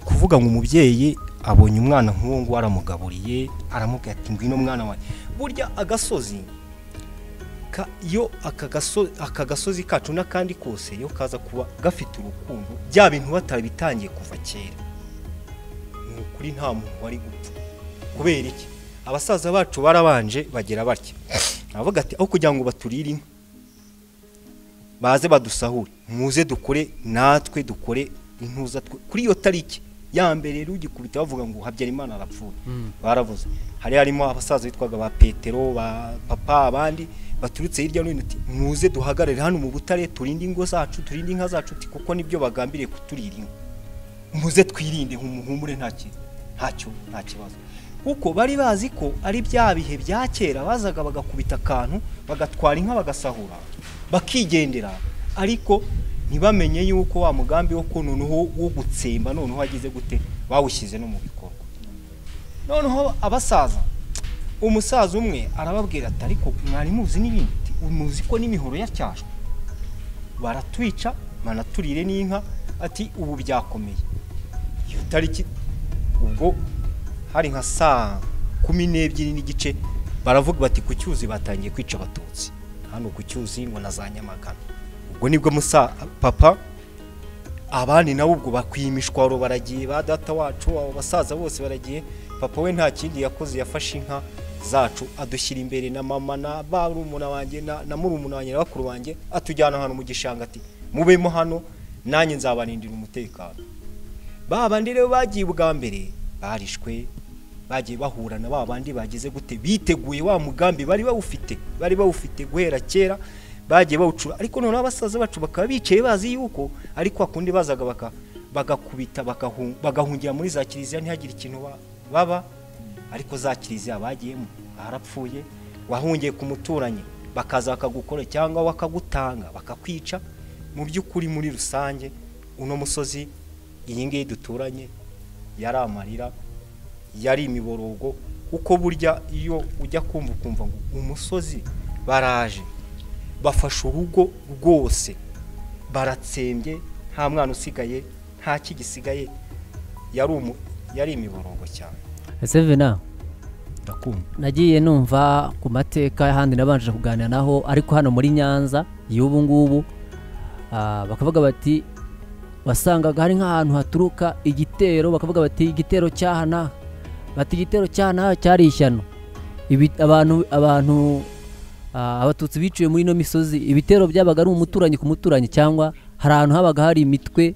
S1: kuvuga ngo umubyeyi abonye umwana nk'uwo nguwo aramugaburiye aramubwira ati ngwino mwana wawe burya agasozi ka- iyo aka gaso- aka gasozi kacu n'akandi kose iyo kaza kuba gafite urukundo bya bintu batarabitangiye kuva kera ni ukuri nta muntu wari gupfa kubera iki abasaza bacu barabanje bagira batya aravuga ati aho kugira ngo baturire inka baze badusahure muze dukore natwe dukore intuza twe kuri iyo tariki ya mbere rero ugikubita bavuga ngo habyarimana arapfuye baravuze hari harimo abasaza bitwaga ba petero ba papa abandi baturutse hirya no hino uti muze duhagarare hano mu butare turinde ingo zacu turinde inka zacu uti kuko nibyo bagambiriye kuturira inka muze twirinde nk'umuhumure nta kintu ntacyo nta kibazo kuko bari bazi ko ari bya bihe bya kera bazaga bagakubita akantu bagatwara inka bagasahura bakigendera ariko ntibamenye yuko wa mugambi wo ko noneho wo gutsemba noneho wagize gute bawushyize no mu bikorwa noneho abasaza umusaza umwe arababwira ati ariko mwari muzi n'ibindi muzi ko n'imihoro yacyashwe baratwica banaturire n'inka ati ubu byakomeye iyo tariki ubwo hari nka saa kumi n'ebyiri n'igice baravuga bati ku cyuzi batangiye kwica abatutsi hano ku cyuzi ngo na za nyamagana ubwo nibwo musa papa abandi nabo ubwo bakwiye imishwaro baragiye ba data wacu abo basaza bose baragiye papa we nta kindi yakoze yafashe inka zacu adushyira imbere na mama na barumuna wanjye na, na murumuna wanjye na bakuru banjye atujyana ahantu mu gishanga ati mubemo hano nanjye nzabarindira umutekano ba bandi rero bagiye ubwa mbere barishwe bagiye bahura na ba bandi bagize gute biteguye wa mugambi bari bawufite bari bawufite guhera kera bagiye bawucura ariko noneho abasaza bacu bakaba bicaye bazi yuko ari kwa kundi bazaga baka- bagakubita bagahu- bagahungira muri za kiliziya ntihagire ikintu ba- baba ariko za kiliziya bagiyemo barapfuye wahungiye ku muturanyi bakaza bakagukora cyangwa bakagutanga bakakwica mu by'ukuri muri rusange uno musozi iyi ngiyi duturanye yari amarira yari imiborogo kuko burya iyo ujya kumva ukumva ngo umusozi baraje bafashe urugo rwose baratsembye nta mwana usigaye nta kigisigaye yari umu yari imiborogo cyane
S3: sevena
S1: ndakumva
S3: nagiye numva ku mateka y'ahandi nabanje kuganira naho ariko hano muri nyanza y'ubu ngubu ah, bakavuga bati wasangaga hari nk'ahantu haturuka igitero bakavuga bati igitero cy'aha n'aha bati igitero cy'aha n'aha cyari ishyano Ibi- abantu abantu ah, abatutsi biciwe muri ino misozi ibitero byabaga ari umuturanyi ku muturanyi cyangwa hari ahantu habaga hari imitwe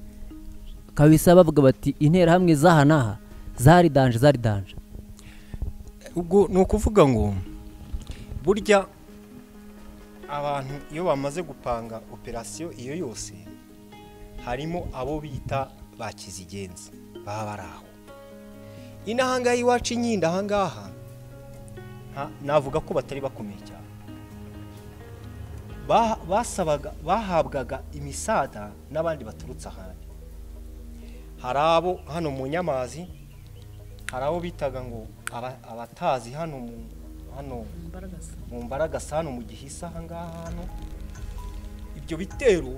S3: kabisa bavuga bati interahamwe z'aha n'aha zari danje zari danje
S1: ubwo ni ukuvuga ngo burya abantu iyo bamaze gupanga operasiyo iyo yose harimo abo bita ba kizigenza baba bari aho ino ahangaha iwacu inyinda ahangaha nta- navuga ko batari bakomeye cyane Ba- basabaga bahabwaga imisada n'abandi baturutse ahandi hari abo hano mu nyamazi hari abo bitaga ngo aba- abatazi hano mu- hano
S2: Imbaragasa.
S1: mu mbaragasa hano mu gihisa aha ngaha hano ibyo bitero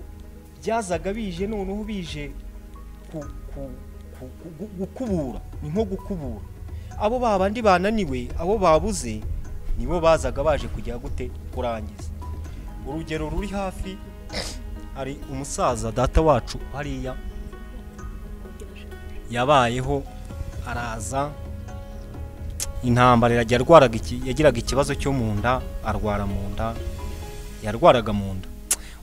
S1: byazaga bije noneho bije ku- ku- ku- ku- gu- gukubura ni nko gukubura abo babandi bananiwe abo babuze nibo bazaga baje kujya gute kurangiza urugero ruri hafi hari umusaza data wacu hariya yabayeho araza intambara irajya yarwaraga iki- yagiraga ikibazo cyo mu nda arwara mu nda yarwaraga mu nda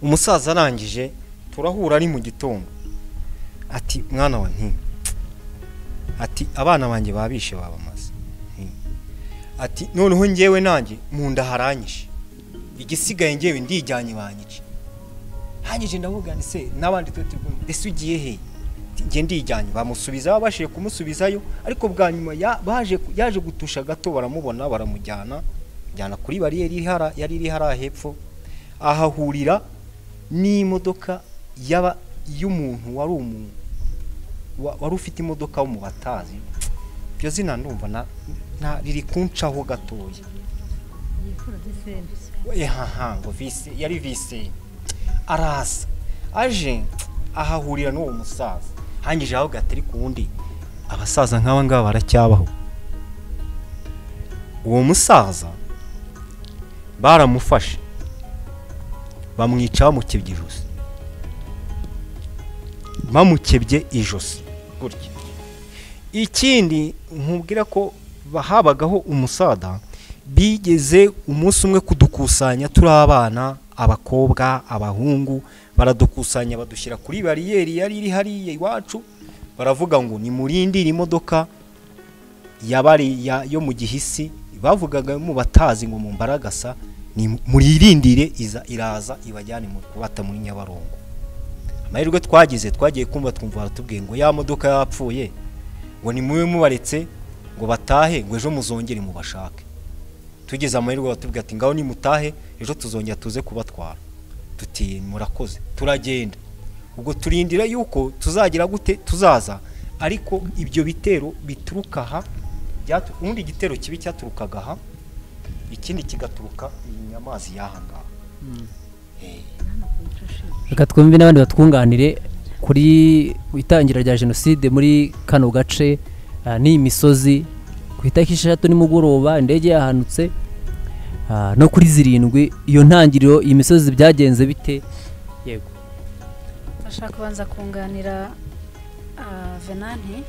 S1: umusaza arangije turahura ari mu gitondo ati mwana wa nti ati abana banjye babishe babamaze nti ati noneho ngewe nanjye mu nda haranyishe igisigaye ngewe ndijyanye banyice hanyije ndavuga nti se n'abandi twe turi kumwe, ese ugiye he Ati, njye ndijyanye bamusubiza babashije kumusubizayo ariko bwa nyuma ya- baje ku- yaje gutusha gato baramubona baramujyana jyana kuri bariyeri iri hara- yari iri hariya hepfo ahahurira n'imodoka yaba y'umuntu wari umuntu wari ufite imodoka wo mu batazi iryo zina ndumva na- na- riri kuncaho gatoya ehaha ngo vise yari vise araza aje ahahurira n'uwo musaza hangije ahubwo atari ku wundi abasaza nk'aba ngaba baracyabaho uwo musaza baramufashe bamwica bamukebye ijosi bamukebye ijosi gutya ikindi nkubwira ko habagaho umusaza bigeze umunsi umwe kudukusanya turi abana abakobwa abahungu baradukusanya badushyira kuri bariyeri yari iri hariya iwacu baravuga ngo nimurindire imodoka yabari ya, yo mu gihisi bavugaga mu batazi ngo mumbaragasa ni muririndire iza iraza ibajyane mu kubata muri nyabarongo amahirwe twagize twagiye kumva twumva baratubwiye ngo ya modoka yapfuye ngo nimube mubaretse ngo batahe ngo ejo muzongere mubashake tugize amahirwe batubwira ati ngaho nimutahe ejo tuzongera tuze kubatwara tuti murakoze turagenda ubwo turindira yuko tuzagira gute tuzaza ariko ibyo bitero bituruka aha byatu- ubundi igitero kibi cyaturukaga aha ikindi kigaturuka iyi nyamazi y'aha ngaha Eh,
S3: reka twumve n'abandi batwunganire kuri itangira rya jenoside muri kano gace ah, n'iyi misozi ku itariki esheshatu nimugoroba indege yahanutse ah, no kuri zirindwi iyo ntangiriro iyi misozi byagenze bite yego
S5: ndashaka kubanza kunganira ah, venanti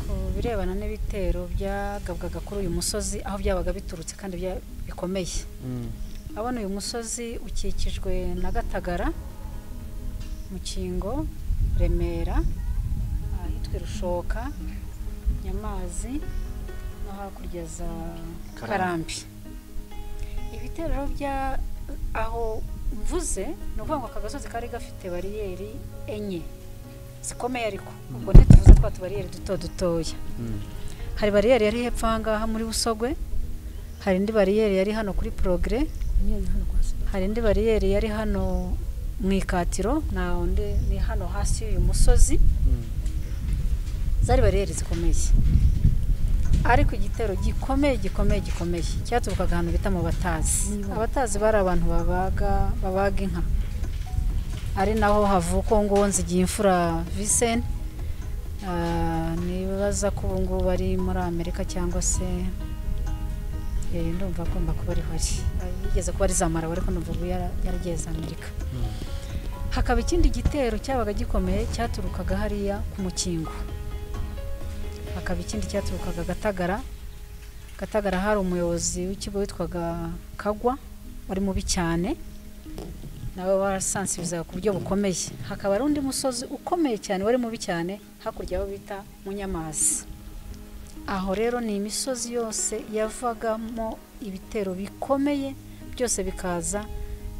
S5: ku birebana n'ibitero byagabwaga kuri uyu musozi aho byabaga biturutse kandi bya- bikomeye abona uyu musozi ukikijwe na gatagara mukingo remera ahitwa rushoka nyamazi no hakurya za
S1: Karambi.
S5: karambi ibitero rero bya aho mvuze ni ukuvuga ngo aka gasozi kari gafite bariyeri enye zikomeye ariko ubwo ntituvuze twa tubariyeri duto dutoya hari bariyeri yari hepfo aha ngaha muri busogwe hari indi bariyeri yari hano kuri porogere hari indi bariyeri yari hano mu ikatiro na undi ni hano hasi y'uyu musozi zari bariyeri zikomeye ariko igitero gikomeye gikomeye gikomeye cyaturukaga ahantu bita mu batazi abatazi bari abantu babaga babaga inka ari naho havuka uwo nguwo nzigiye imfura viseni nibaza ko ubu ngubu bari muri amerika cyangwa se eh, ndumva agomba kuba ari hori yigeze kuba ari za marabu ariko numva ubu yara- yaragiye za amerika hakaba ikindi gitero cyabaga gikomeye cyaturukaga hariya ku mukingo hakaba ikindi cyaturukaga gatagara gatagara hari umuyobozi w'ikigo witwaga kagwa wari mubi cyane nawe warasansirizaga ku buryo bukomeye hakaba hari undi musozi ukomeye cyane wari mubi cyane hakurya aho bita munyamazi aho rero ni imisozi yose yavagamo ibitero bikomeye byose bikaza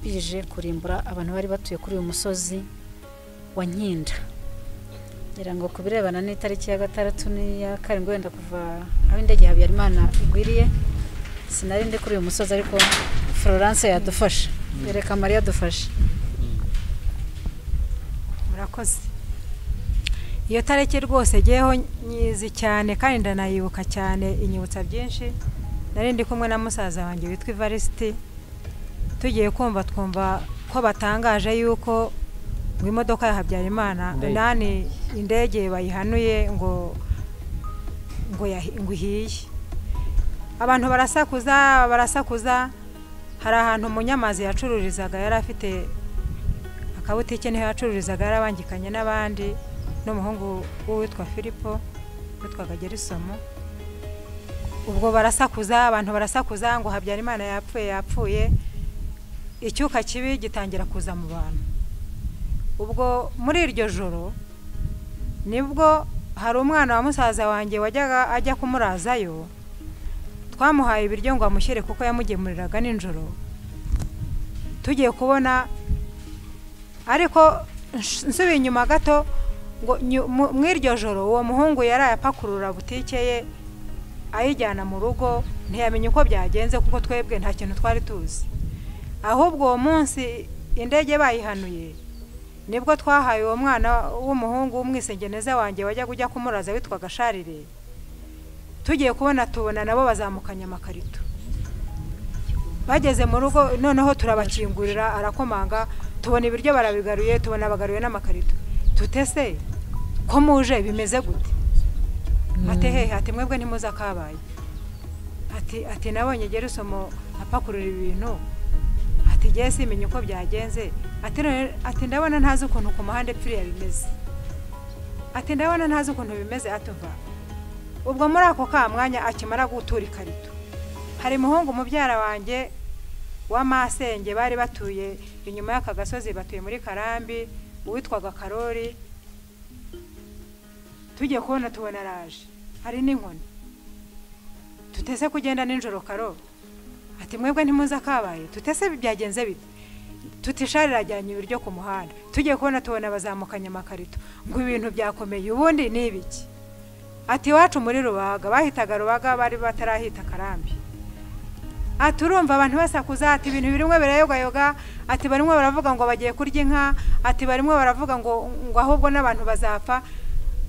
S5: bije kurimbura abantu bari batuye kuri uyu musozi wa nkinda ngira ngo ku birebana n'itariki ya gatandatu n'iya karindwi wenda kuva aho indege habyarimana igwiriye sinari ndi kuri uyu musozi ariko florence yadufasha yereka mariya adufashe
S4: murakoze iyo tariki rwose ngeyeho nyizi cyane kandi ndanayibuka cyane inyibutsa byinshi nari ndi kumwe na musaza wanjye witwa ivarisiti tugiye kumva twumva ko batangaje yuko ngo imodoka ya habyarimana
S3: Indege.
S4: nani indege bayihanuye ngo ngo yahi- ngo ihiye abantu barasakuza barasakuza hari ahantu umunyamazi yacururizaga yari afite akabutike niho yacururizaga yarabangikanye n'abandi n'umuhungu w'uwitwa filipo witwaga gerisomo ubwo barasakuza abantu barasakuza ngo habyarimana yapfuye yapfuye icyuka kibi gitangira kuza mu bantu ubwo muri iryo joro nibwo hari umwana wa musaza wanjye wajyaga ajya kumurazayo twamuhaye ibiryo ngo amushyire kuko yamugemuriraga nijoro tugiye kubona ariko nsh- nsubiye inyuma gato ngo nyu- mu mu iryo joro uwo muhungu yaraye apakurura butike ye ayijyana mu rugo ntiyamenye uko byagenze kuko twebwe nta kintu twari tuzi ahubwo uwo munsi indege bayihanuye nibwo twahaye uwo mwana w'umuhungu w'umwisengeneza wanjye wajyaga ujya kumuraza witwaga sharire tugiye kubona tubona nabo bazamukanye amakarito bageze mu rugo noneho turabakingurira arakomanga tubona ibiryo barabigaruye tubona bagaruye n'amakarito tutese ko muje bimeze gute ati hehe ati mwebwe ntimuze akabaye ati ati nabonye gerusomo apakurura ibintu ati ngewe simenya uko byagenze ati none- ati ndabona ntazi ukuntu ku muhanda epfiriya bimeze ati ndabona ntazi ukuntu bimeze atuva ubwo muri ako ka mwanya akimara gutura ikarito hari umuhungu mubyara wanjye w'amasenge bari batuye inyuma y'aka gasozi batuye muri karambi uwitwaga karori tugiye kubona tubona araje hari n'inkoni tutese kugenda nijoro karo ati mwebwe ntimuze akabaye tutese byagenze bite tutishari irajyanye ibiryo ku muhanda tugiye kubona tubona bazamukanye amakarito ngo ibintu byakomeye ubundi ni ibiki ati iwacu muri rubaga bahitaga rubaga bari batarahita karambi ati urumva abantu basakuza ati ibintu birimwe birayogayoga ati barimo baravuga ngo bagiye kurya inka ati barimo baravuga ngo ngo ahubwo n'abantu bazapfa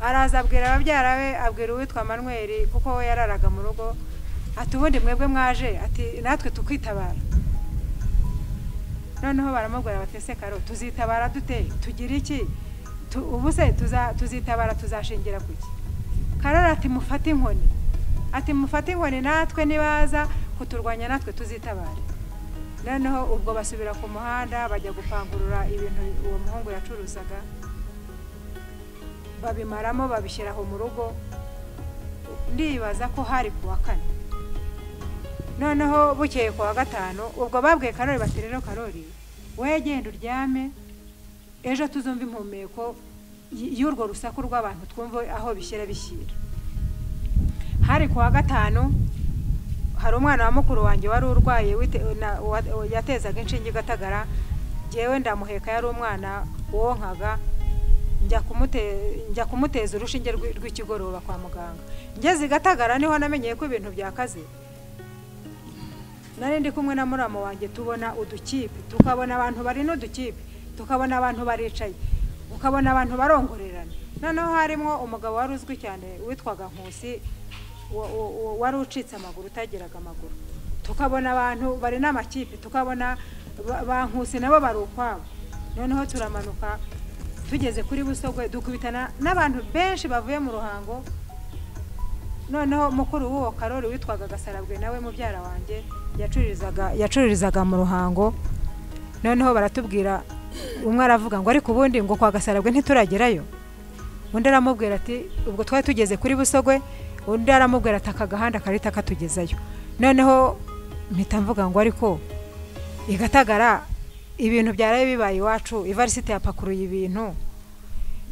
S4: araza abwira ababyara be abwira uwitwa manweri kuko we yararaga mu rugo ati ubundi mwebwe mwaje ati natwe tukitabara noneho baramubwira batese karo tuzitabara dute tugira iki Tu- ubu se tuza- tuzitabara tuzashingira ku ki karori ati mufate inkoni ati mufate inkoni natwe nibaza kuturwanya natwe tuzitabare noneho ubwo basubira ku muhanda bajya gupangurura ibintu uwo muhungu yacuruzaga babimaramo babishyira aho mu rugo ndibaza ko hari ku wa kane noneho bukeye ku wa gatanu ubwo babwiye karori bati rero karori wowe genda uryame ejo tuzumva impumeko y- y'urwo rusaku rw'abantu twumve aho bishyira bishyira hari ku wa gatanu hari umwana wa mukuru wanjye wari urwaye wite- na- wa- yatezaga inshinge igatagara ngewe ndamuheka yari umwana wonkaga njya kumute- njya kumuteza urushinge rw'i- rw'ikigoroba kwa muganga ngeze i gatagara niho namenyeye ko ibintu byakaze nari ndi kumwe na murama wanjye tubona udukipe tukabona abantu bari n'udukipe tukabona abantu baricaye ukabona abantu barongorerana noneho harimo umugabo wari uzwi cyane witwaga nkusi wa- wa- wa- wari ucitse amaguru utagiraga amaguru tukabona abantu bari n'amakipe tukabona ba- ba nkusi nabo bari ukwabo noneho turamanuka tugeze kuri busogwe dukubitana n'abantu benshi bavuye mu ruhango noneho mukuru w'uwo karori witwaga gasarabwe nawe mubyara wanjye yacururizaga yacururizaga mu ruhango noneho baratubwira umwe aravuga ngo ariko ubundi ngo kwa gasarabwe ntituragerayo undi aramubwira ati ubwo twari tugeze kuri busogwe undi aramubwira ati aka gahanda karita katugezayo noneho mpita mvuga ngo ariko igatagara ibintu byaraye bibaye iwacu ivarisite yapakuruye ibintu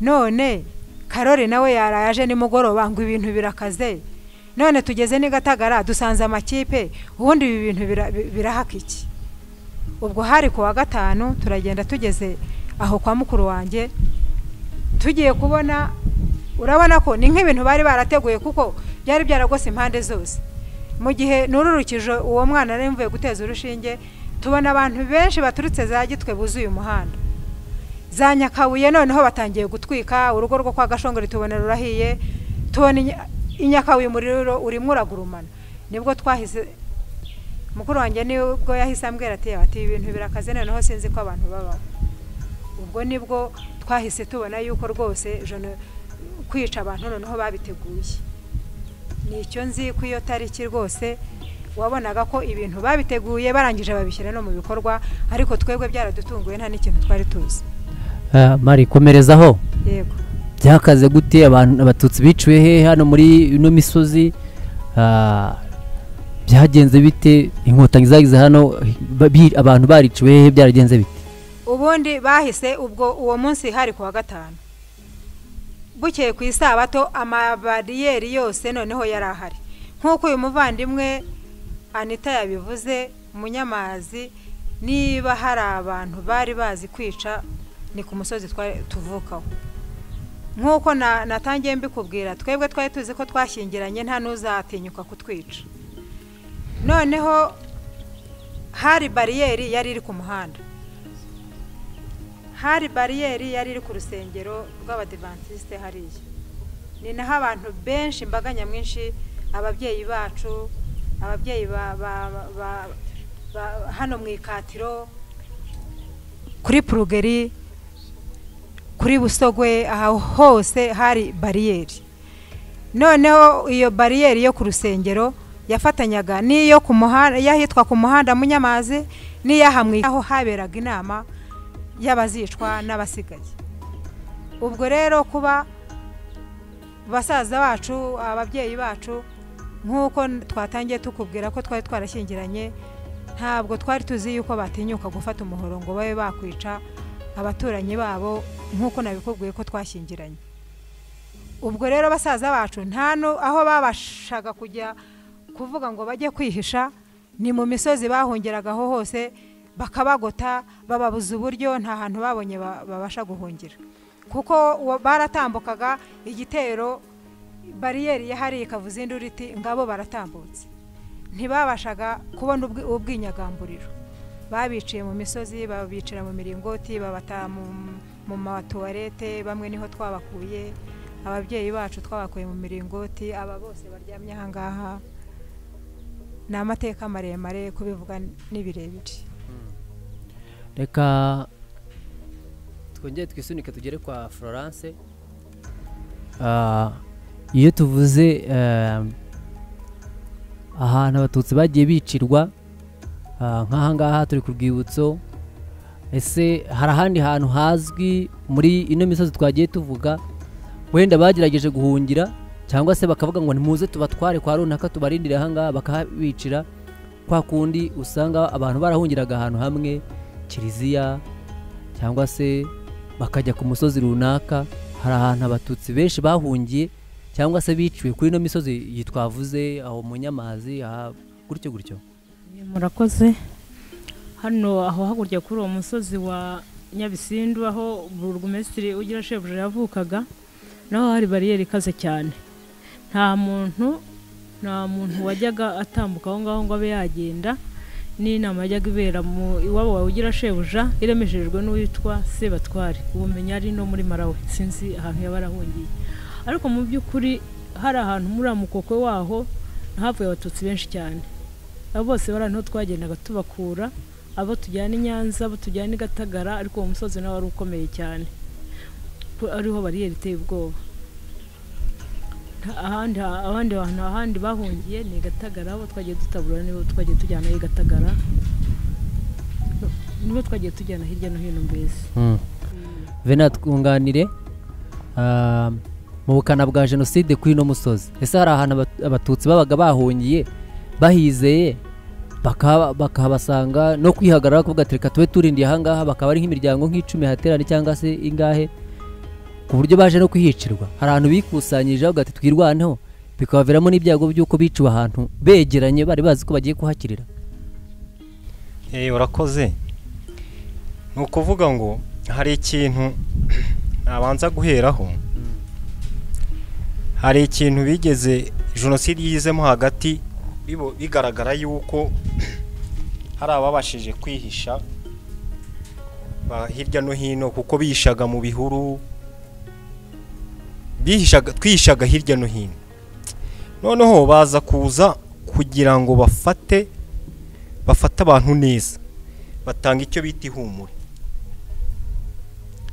S4: none karori nawe yaraye aje nimugoroba ngo ibintu birakaze none tugeze n'igatagara dusanze amakipe ubundi ibi bintu bira- bi- birahaka iki ubwo hari ku wa gatanu turagenda tugeze aho kwa mukuru wanjye tugiye kubona urabona ko ni nk'ibintu bari barateguye kuko byari byaragose impande zose mu gihe nururukije uwo mwana nari mvuye guteza urushinge tubona abantu benshi baturutse za gitwe buzuye umuhanda za nyakabuye noneho batangiye gutwika urugo rwo kwa gashongori tubona rurahiye tubona inya- i nyakabuye umuriro urimo uragurumana nibwo twahise mukuru wanjye nibwo yahise ambwira ati ati ibi bintu birakaze noneho sinzi ko abantu babaho ubwo nibwo twahise tubona yuko rwose jeno- kwica abantu noneho babiteguye ni icyo nzi ko iyo tariki rwose wabonaga ko ibintu babiteguye barangije babishyira no mu bikorwa ariko twebwe byaradutunguye nta n'ikintu twari tuzi
S3: Ah, mari komerezaho
S4: yego
S3: byakaze gute abantu abatutsi biciwe he hano muri ino misozi Ah, byagenze bite inkotanyi zagize hano ba- bi- abantu bariciwe hehe byaragenze bite
S4: ubundi bahise ubwo uwo munsi hari kuwa gatanu bukeye ku isabato amabariyeri yose noneho yari ahari nk'uko uyu muvandimwe anita yabivuze munyamazi niba hari abantu bari bazi kwica ni ku musozi twari- tuvukaho nk'uko na- natangiye mbikubwira twebwe twari tuzi ko twashyingiranye nta n'uzatinyuka kutwica noneho hari bariyeri yari iri ku muhanda hari bariyeri yari iri ku rusengero rw'abadivantisite hariya ni naho abantu benshi imbaga nyamwinshi ababyeyi bacu ababyeyi ba ba- ba- ba- ba- hano mu ikatiro kuri purugeri kuri busogwe aha hose hari bariyeri noneho iyo bariyeri yo ku rusengero yafatanyaga n'iyo ku muhanda y'ahitwa ku muhanda munyamazi n'iy'ahamwe aho haberaga inama y'abazicwa n'abasigaye ubwo rero kuba basaza bacu ababyeyi bacu nk'uko twatangiye tukubwira ko twari twarashyingiranye ntabwo twari tuzi yuko batinyuka gufata umuhoro ngo babe bakwica abaturanyi babo nk'uko nabikubwiye ko twashyingiranye ubwo rero basaza bacu nta nu- aho babashaga kujya kuvuga ngo bajye kwihisha ni mu misozi bahungeragaho hose bakabagota bababuza uburyo nta hantu babonye ba- babasha guhungira kuko uwo- baratambukaga igitero bariyeri yahari ikavuza induru iti ngabo baratambutse ntibabashaga kubona ubwi- ubwinyagamburiro babiciye mu misozi babicira mu miringoti babata mu, mu matuwarete bamwe niho twabakuye ababyeyi bacu twabakuye mu miringoti aba bose baryamye aha ngaha ni amateka maremare kubivuga ni birebire
S3: reka twongere twisunike tugere kwa florence Ah, iyo tuvuze eh, ahantu abatutsi bagiye bicirwa ah, nk'aha ngaha turi ku rwibutso ese hari ahandi hantu hazwi muri ino misozi twagiye tuvuga wenda bagerageje guhungira cyangwa se bakavuga ngo nimuze tubatware kwa runaka tubarindire aha ngaha bakahabicira kwa kundi usanga abantu barahungiraga ahantu hamwe kiliziya cyangwa se bakajya ku musozi runaka hari ahantu abatutsi benshi bahungiye cyangwa se biciwe kuri ino misozi iyi twavuze aho mu nyamazi aha gutyo gutyo
S2: murakoze hano aho hakurya kuri uwo musozi wa nyabisindu aho burugumesitiri ugira shebuja yavukaga naho hari bariyeri ikaze cyane nta muntu nta muntu wajyaga atambuka aho ngaho ngo abe yagenda n'inama yajyaga ibera mu iwabo wawe ugira shebuja iremeshejwe n'uwitwa sebatware ubumenyi ari no muri marawe sinzi ahantu yaba arahungiye ariko mu by'ukuri hari ahantu muri amukokwe waho havuye abatutsi benshi cyane abo bose bari ahantu twagendaga tubakura abo tujyana i nyanza abo tujyana i gatagara ariko uwo musozi nawe wari ukomeye cyane Ku- ariho bariyeri iteye ubwoba Nta- ahandi ha- abandi bantu ahandi bahungiye ni i gatagara abo twagiye dutabura nibo twagiye tujyana i gatagara nibo twagiye tujyana hirya no hino mbese
S3: vena twunganire ah, mu bukana bwa jenoside kuri ino musozi ese hari ahantu abat- abatutsi babaga bahungiye bahizeye bakaba- bakahabasanga no kwihagarara bakavuga ati reka tube turindiye aha ngaha bakaba ari nk'imiryango nk'icumi haterane cyangwa se ingahe ku buryo baje no kuhicirwa hari ahantu bikusanyirije bavuga ati twirwaneho bikabaviramo n'ibyago by'uko biciwe ahantu begeranye bari bazi ko bagiye kuhakirira
S1: Eh, urakoze ni ukuvuga ngo hari ikintu nabanza guheraho hari ikintu bigeze jenoside yizemo hagati bibo- bigaragara yuko hari ababashije kwihisha ba- hirya no hino kuko bihishaga mu bihuru bihishaga twihishaga hirya no hino noneho baza kuza kugira ngo bafate bafate abantu neza batanga icyo bita ihumure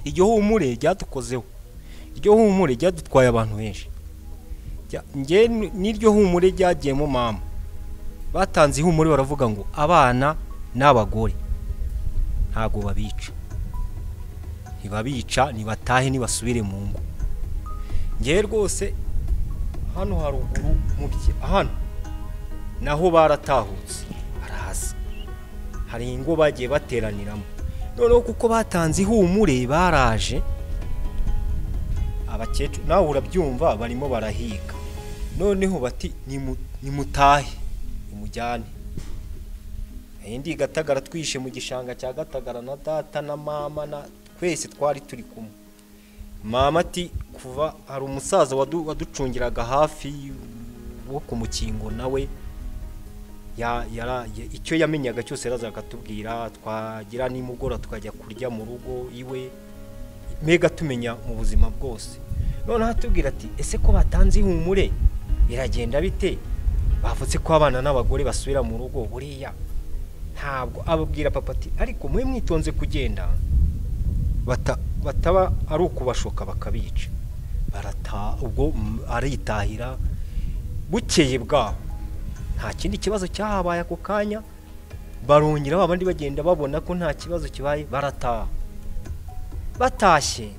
S1: iryo humure ryadukozeho iryo humure ryadutwaye abantu benshi Rya- njye ni- n'iryo humure ryagiyemo mama batanze ihumure baravuga ngo abana n'abagore ntabwo babica ntibabica ntibatahe ntibasubire mu ngo ngewe rwose hano haruguru mu bye- hano naho baratahutse baraza hari ingo bagiye bateraniramo noneho kuko batanze ihumure baraje abakecuru nawe urabyumva barimo barahiga noneho bati "Nimu- nimutahe nimujyane Nari ndi i gatagara twishe mu gishanga cya gatagara na data na mama na twese twari turi kumwe mama ati kuva hari umusaza wadu- waducungiraga hafi wo kumukingo nawe ya- yara- ya- icyo yamenyaga cyose yaraza akatubwira twagira nimugora tukajya kurya mu rugo iwe mbega tumenya mu buzima bwose noneho atubwira ati ese ko batanze ihumure biragenda bite bavutse ko abana n'abagore basubira mu rugo buriya ntabwo ababwira papa ati ariko mube mwitonze kugenda bata- bataba ari ukubashoka bakabica barataha ubwo mm, aritahira bukeye bwaho nta kindi kibazo cyahabaye ako kanya barongera ba bandi bagenda babona ko nta kibazo kibaye barataha batashye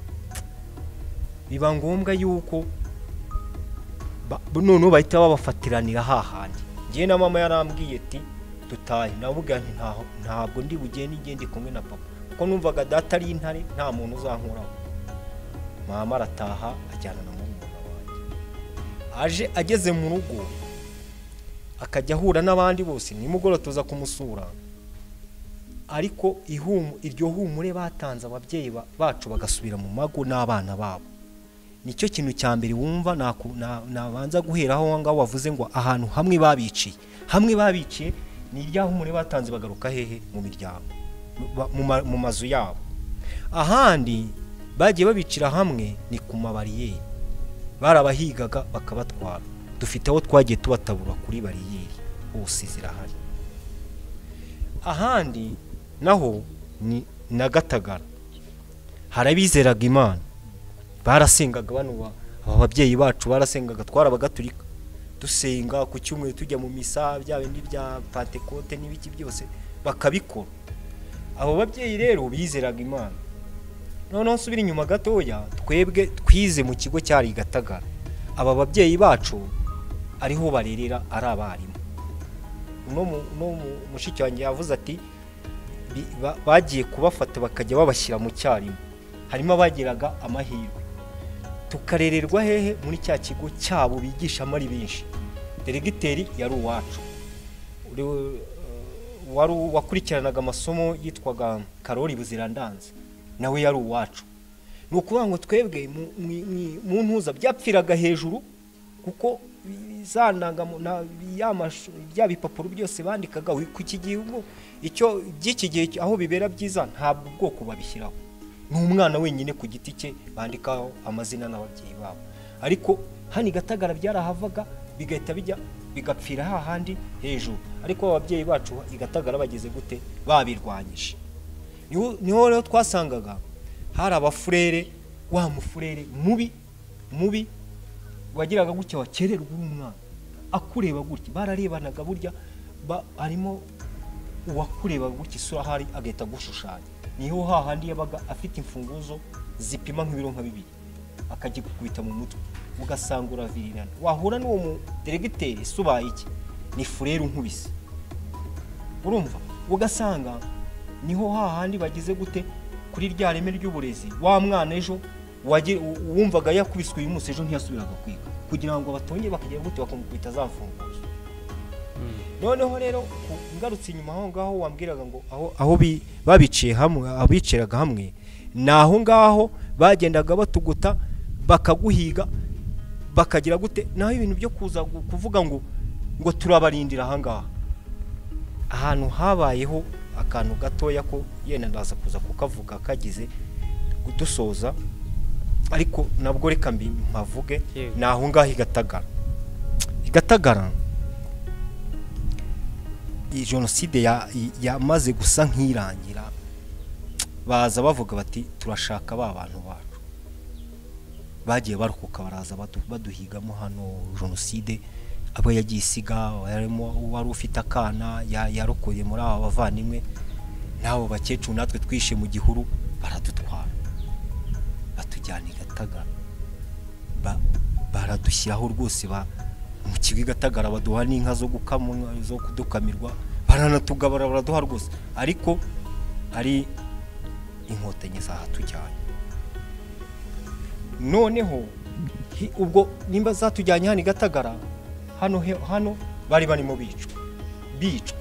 S1: biba ngombwa yuko ba- noneho bahita babafatiranira hahandi njyewe na mama yarambwiye ati dutahe navuga nti "Ntaho- ntabwo ndi bugende igende kumwe na papa kuko numvaga data ari intare nta muntu uzankuraho mama arataha ajyana na murumuna wanjye aje ageze mu rugo akajya ahura n'abandi bose nimugoroba tuza kumusura ariko ihumu- iryo humure batanze ababyeyi ba- bacu bagasubira mu mago n'abana babo nicyo kintu cya mbere wumva naku- na- nabanza guheraho aho ngaho wavuze ngo ahantu hamwe babiciye hamwe babiciye ni irya humure batanze bagaruka hehe mu miryango Ba- mu ma- mu mazu yabo ahandi bagiye babicira hamwe ni ku mabariyeri barabahigaga bakabatwara dufite aho twagiye tubatabura kuri bariyeri hose zirahari ahandi naho ni na gatagara hari abizeraga imana barasengaga bano ba- aba babyeyi bacu barasengaga twarabagatulika dusenga ku cyumweru tujya mu misa bya bindi bya pantekote n'ibiki byose bakabikora abo babyeyi rero bizeraga imana noneho nsubira inyuma gatoya twebwe twize mu kigo cyari i gatagara aba babyeyi bacu ariho barerera ari abarimu no mu- no mu- mushiki wanjye yavuze ati bi- ba- bagiye kubafata bakajya babashyira mu cyarimo harimo abagiraga amahirwe tukarererwa hehe muri cya kigo cyabo bigishamo ari benshi deregiteri yari uwacu Uri- wari u- wakurikiranaga amasomo yitwaga karori buzirandanze nawe yari uwacu ni ukuvuga ngo twebwe mu- mu- mu- mu ntuza byapfiraga hejuru kuko za ndangamo- na- ya mashu- bya bipapuro byose bandikaga wi- ku iki gihugu icyo by'iki gihe cyo- aho bibera byiza ntabwo ubwoko babishyiraho ni umwana wenyine ku giti cye bandikaho amazina n'ababyeyi babo ariko hano i gatagara byarahavaga bigahita bijya bigapfira hahandi hejuru ariko ababyeyi bacu i gatagara bageze gute babirwanyije niho niho rero twasangaga hari abafurere wa mufurere mubi mubi wagiraga gutya wakererwa uri umwana akureba gutya bararebanaga burya ba- harimo uwakureba gutya isura ahari agahita agushushanya niho hahandi yabaga afite imfunguzo zipima nk'ibiro nka bibiri akagikubita mu mutwe ugasanga uravirirana wahura n'uwo mu deregiteri subaye iki ni furere unkubise urumva ugasanga niho hahandi bagize gute kuri rya reme ry'uburezi wa mwana ejo wagi- u- wumvaga yakubiswe uyu munsi ejo ntiyasubiraga kwiga kugira ngo batongere bakagira gute bakamukubita za mfunguzo noneho rero ku- ngarutse inyuma aho ngaho wambwiraga ngo aho aho bi- babiciye hamwe abiciraga hamwe ni aho ngaho bagendaga batuguta bakaguhiga bakagira gute naho ibintu byo kuza gu- kuvuga ngo ngo turabarindira aha ngaha ahantu habayeho akantu gatoya ko yenda ndaza kuza kukavuga kagize dusoza ariko nabwo reka mbi mpavuge
S3: Yego.
S1: ni aho ngaho igatagara igatagara iyi jenoside ya- i- yamaze gusa nk'irangira baza bavuga bati turashaka ba bantu bacu bagiye barukuka baraza badu- baduhigamo hano jenoside abo yagiye isiga harimo uwari ufite akana ya- yarokoye muri aba bavandimwe n'abo bakecuru natwe twishe mu gihuru baradutwara batujyana i gatagara Ba- baradushyiraho rwose ba mu kigo i gatagara baduha n'inka zo gukamwa zo kudukamirwa baranatugabara baraduha rwose ariko ari inkotanyi zahatujyanye noneho hi- ubwo nimba zatujyanye hano i gatagara hano he- hano bari barimo bicwa bicwa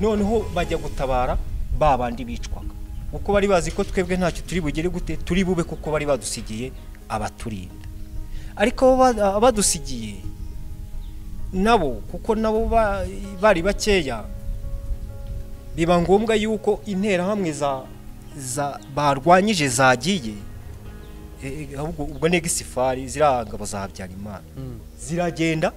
S1: noneho bajya gutabara ba bandi bicwaga kuko bari bazi ko twebwe ntacyo turi bugere gute turi bube kuko bari badusigiye abaturinda ariko abo ba- abadusigiye nabo kuko nabo ba- bari bakeya biba ngombwa yuko interahamwe za za barwanyije zagiye e- e, ahubwo ubwo negisifari ziriya ngabo za habyarimana ziragenda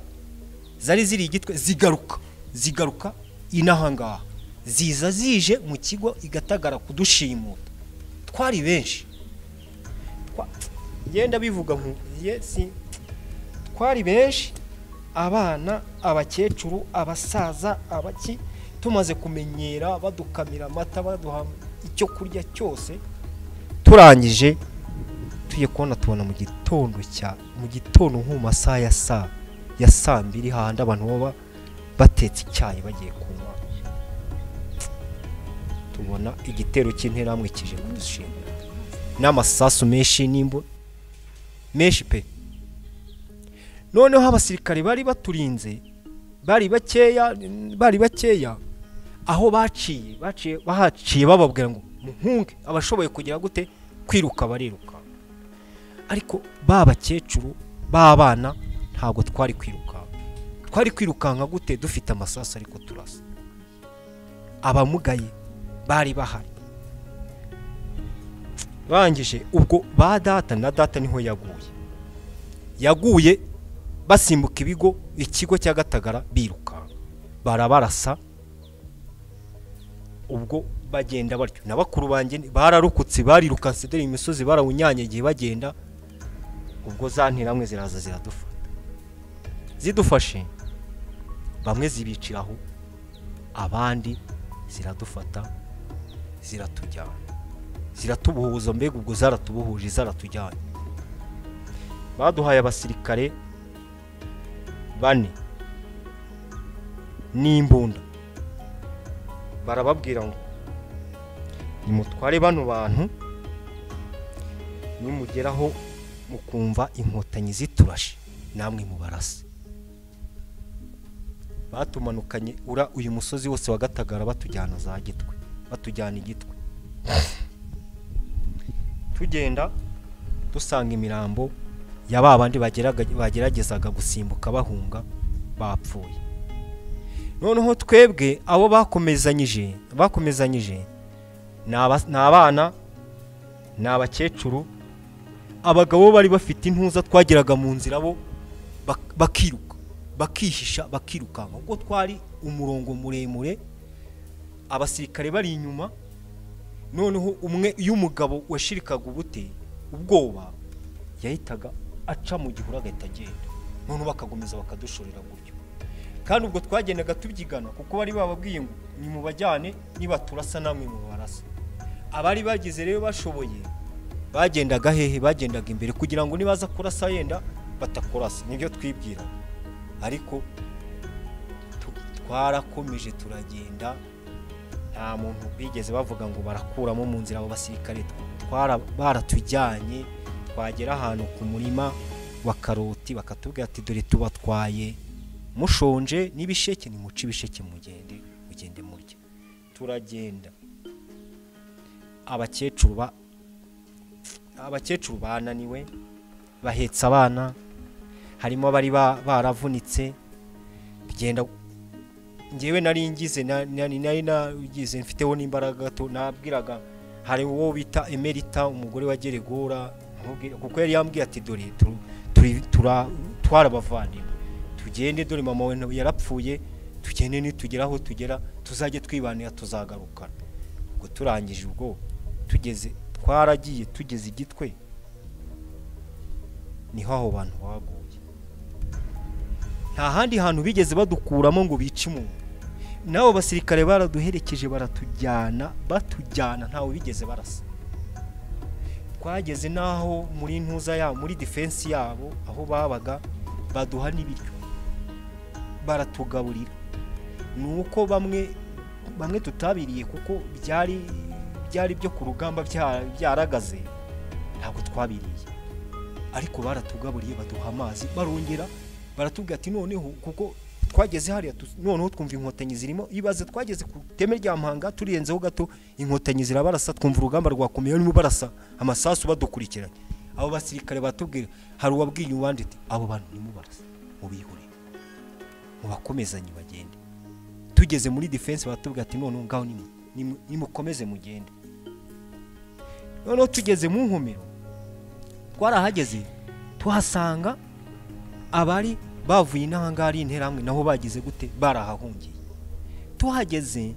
S1: zari ziri igitwe zigaruka zigaruka inahangaha ziza zije mu kigo igatagara kudushimuta twari benshi Twa- yenda bivuga nku- ye si twari benshi abana abakecuru abasaza abaki tumaze kumenyera badukamira amata baduha icyo kurya cyose turangije tugiye kubona tubona mu gitondo cya mu gitondo nko mu masaha ya saa ya saa mbiri hahandi abantu baba batetse icyayi bagiye kunywa tubona igitero cy'interahamwe kije kudushinga n'amasasu menshi n'imbu menshi pe noneho abasirikare bari baturinze bari bakeya bari bakeya aho baciye baciye bahaciye bababwira ngo muhunge abashoboye kugera gute kwiruka bariruka ariko ba bakecuru b'abana ntabwo twari kwirukanka twari kwirukanka gute dufite amasasu ariko turasa abamugaye bari bahari barangije ubwo ba data na data niho yaguye yaguye basimbuka ibigo ikigo cya gatagara birukanka barabarasa ubwo bagenda batyo na bakuru banjye ni- bararokotse barirukanse dore imisozi barawunyanyagiye bagenda ubwo za ntiramwe ziraza ziradufata zidufashe bamwe zibiciraho abandi ziradufata ziratujyana ziratubuhuza mbega ubwo zaratubuhuje zaratujyanye baduhaye abasirikare bane n'imbunda barababwira ngo nimutware bano bantu nimugeraho mukumva inkotanyi ziturashe namwe mubarase batumanukanye ura uyu musozi wose wa gatagara batujyana za gitwe batujyana igitwe tugenda dusanga imirambo ya ba bandi bageraga- bageragezaga gusimbuka bahunga bapfuye noneho twebwe abo bakomezanyije bakomezanyije ni aba- ni abana ni abakecuru abagabo bari bafite intuza twageraga mu nzira bo bak- bakiruka bakihisha bakirukanka ubwo twari umurongo muremure abasirikare bari inyuma noneho umwe iyo umugabo washirikaga ubute ubwoba yahitaga aca mu gihuru agahita agenda noneho bakagumiza bakadushorera gutyo kandi ubwo twagendaga tubyigana kuko bari bababwiye ngo nimubajyane nibaturasa namwe mubarasa abari bagize rero bashoboye bagendaga hehe bagendaga imbere kugira ngo nibaza kurasa yenda batakurasa nibyo twibwira ariko tu- twarakomeje turagenda nta muntu bigeze bavuga ngo barakuramo mu nzira abo basirikare twara baratujyanye twagera ahantu ku murima wa karoti bakatubwira ati dore tubatwaye mushonje n'ibisheke nimuce ibisheke mugende mugende murya turagenda abakecuru ba abakecuru bananiwe bahetse abana harimo abari ba- baravunitse bigenda ngewe nari ngize na- nari nari nagize mfiteho n'imbaraga gato nabwiraga hari uwo bita emerita umugore wa geregora ntuge- kuko yari yambwiye ati dore tu- turi tura twarabavandimwe tugende dore mama we ntabwo yarapfuye tugende nitugera aho tugera tuzajye twibanira tuzagarukana ubwo turangije ubwo tugeze twaragiye tugeze igitwe niho aho bantu baguye nta handi hantu bigeze badukuramo ngo bice umuntu n'abo basirikare baraduherekeje baratujyana batujyana ntawe bigeze barasa twageze n'aho muri ntuza yabo muri defense yabo aho babaga baduha n'ibiryo baratugaburira ni uko bamwe bamwe tutabiriye kuko byari byari byo ku rugamba bya- byaragaze ntabwo twabiriye ariko baratugaburiye baduha amazi barongera baratubwira ati noneho kuko twageze hariya tu- noneho twumva inkotanyi zirimo ibaze twageze ku iteme rya mpanga turirenzeho gato inkotanyi zirabarasa twumva urugamba rwakomeye barimo barasa amasasu badukurikiranye abo basirikare batubwira hari uwabwiye uwandi ati abo bantu barimo barasa mubihore mubakomezanye bagende tugeze muri defense baratubwira ati noneho ngaho nimu- nimu- nimukomeze mugende noneho tugeze mu nkomero twarahageze tuhasanga abari bavuye n'ahangaha ari interahamwe naho bagize gute barahahungiye tuhageze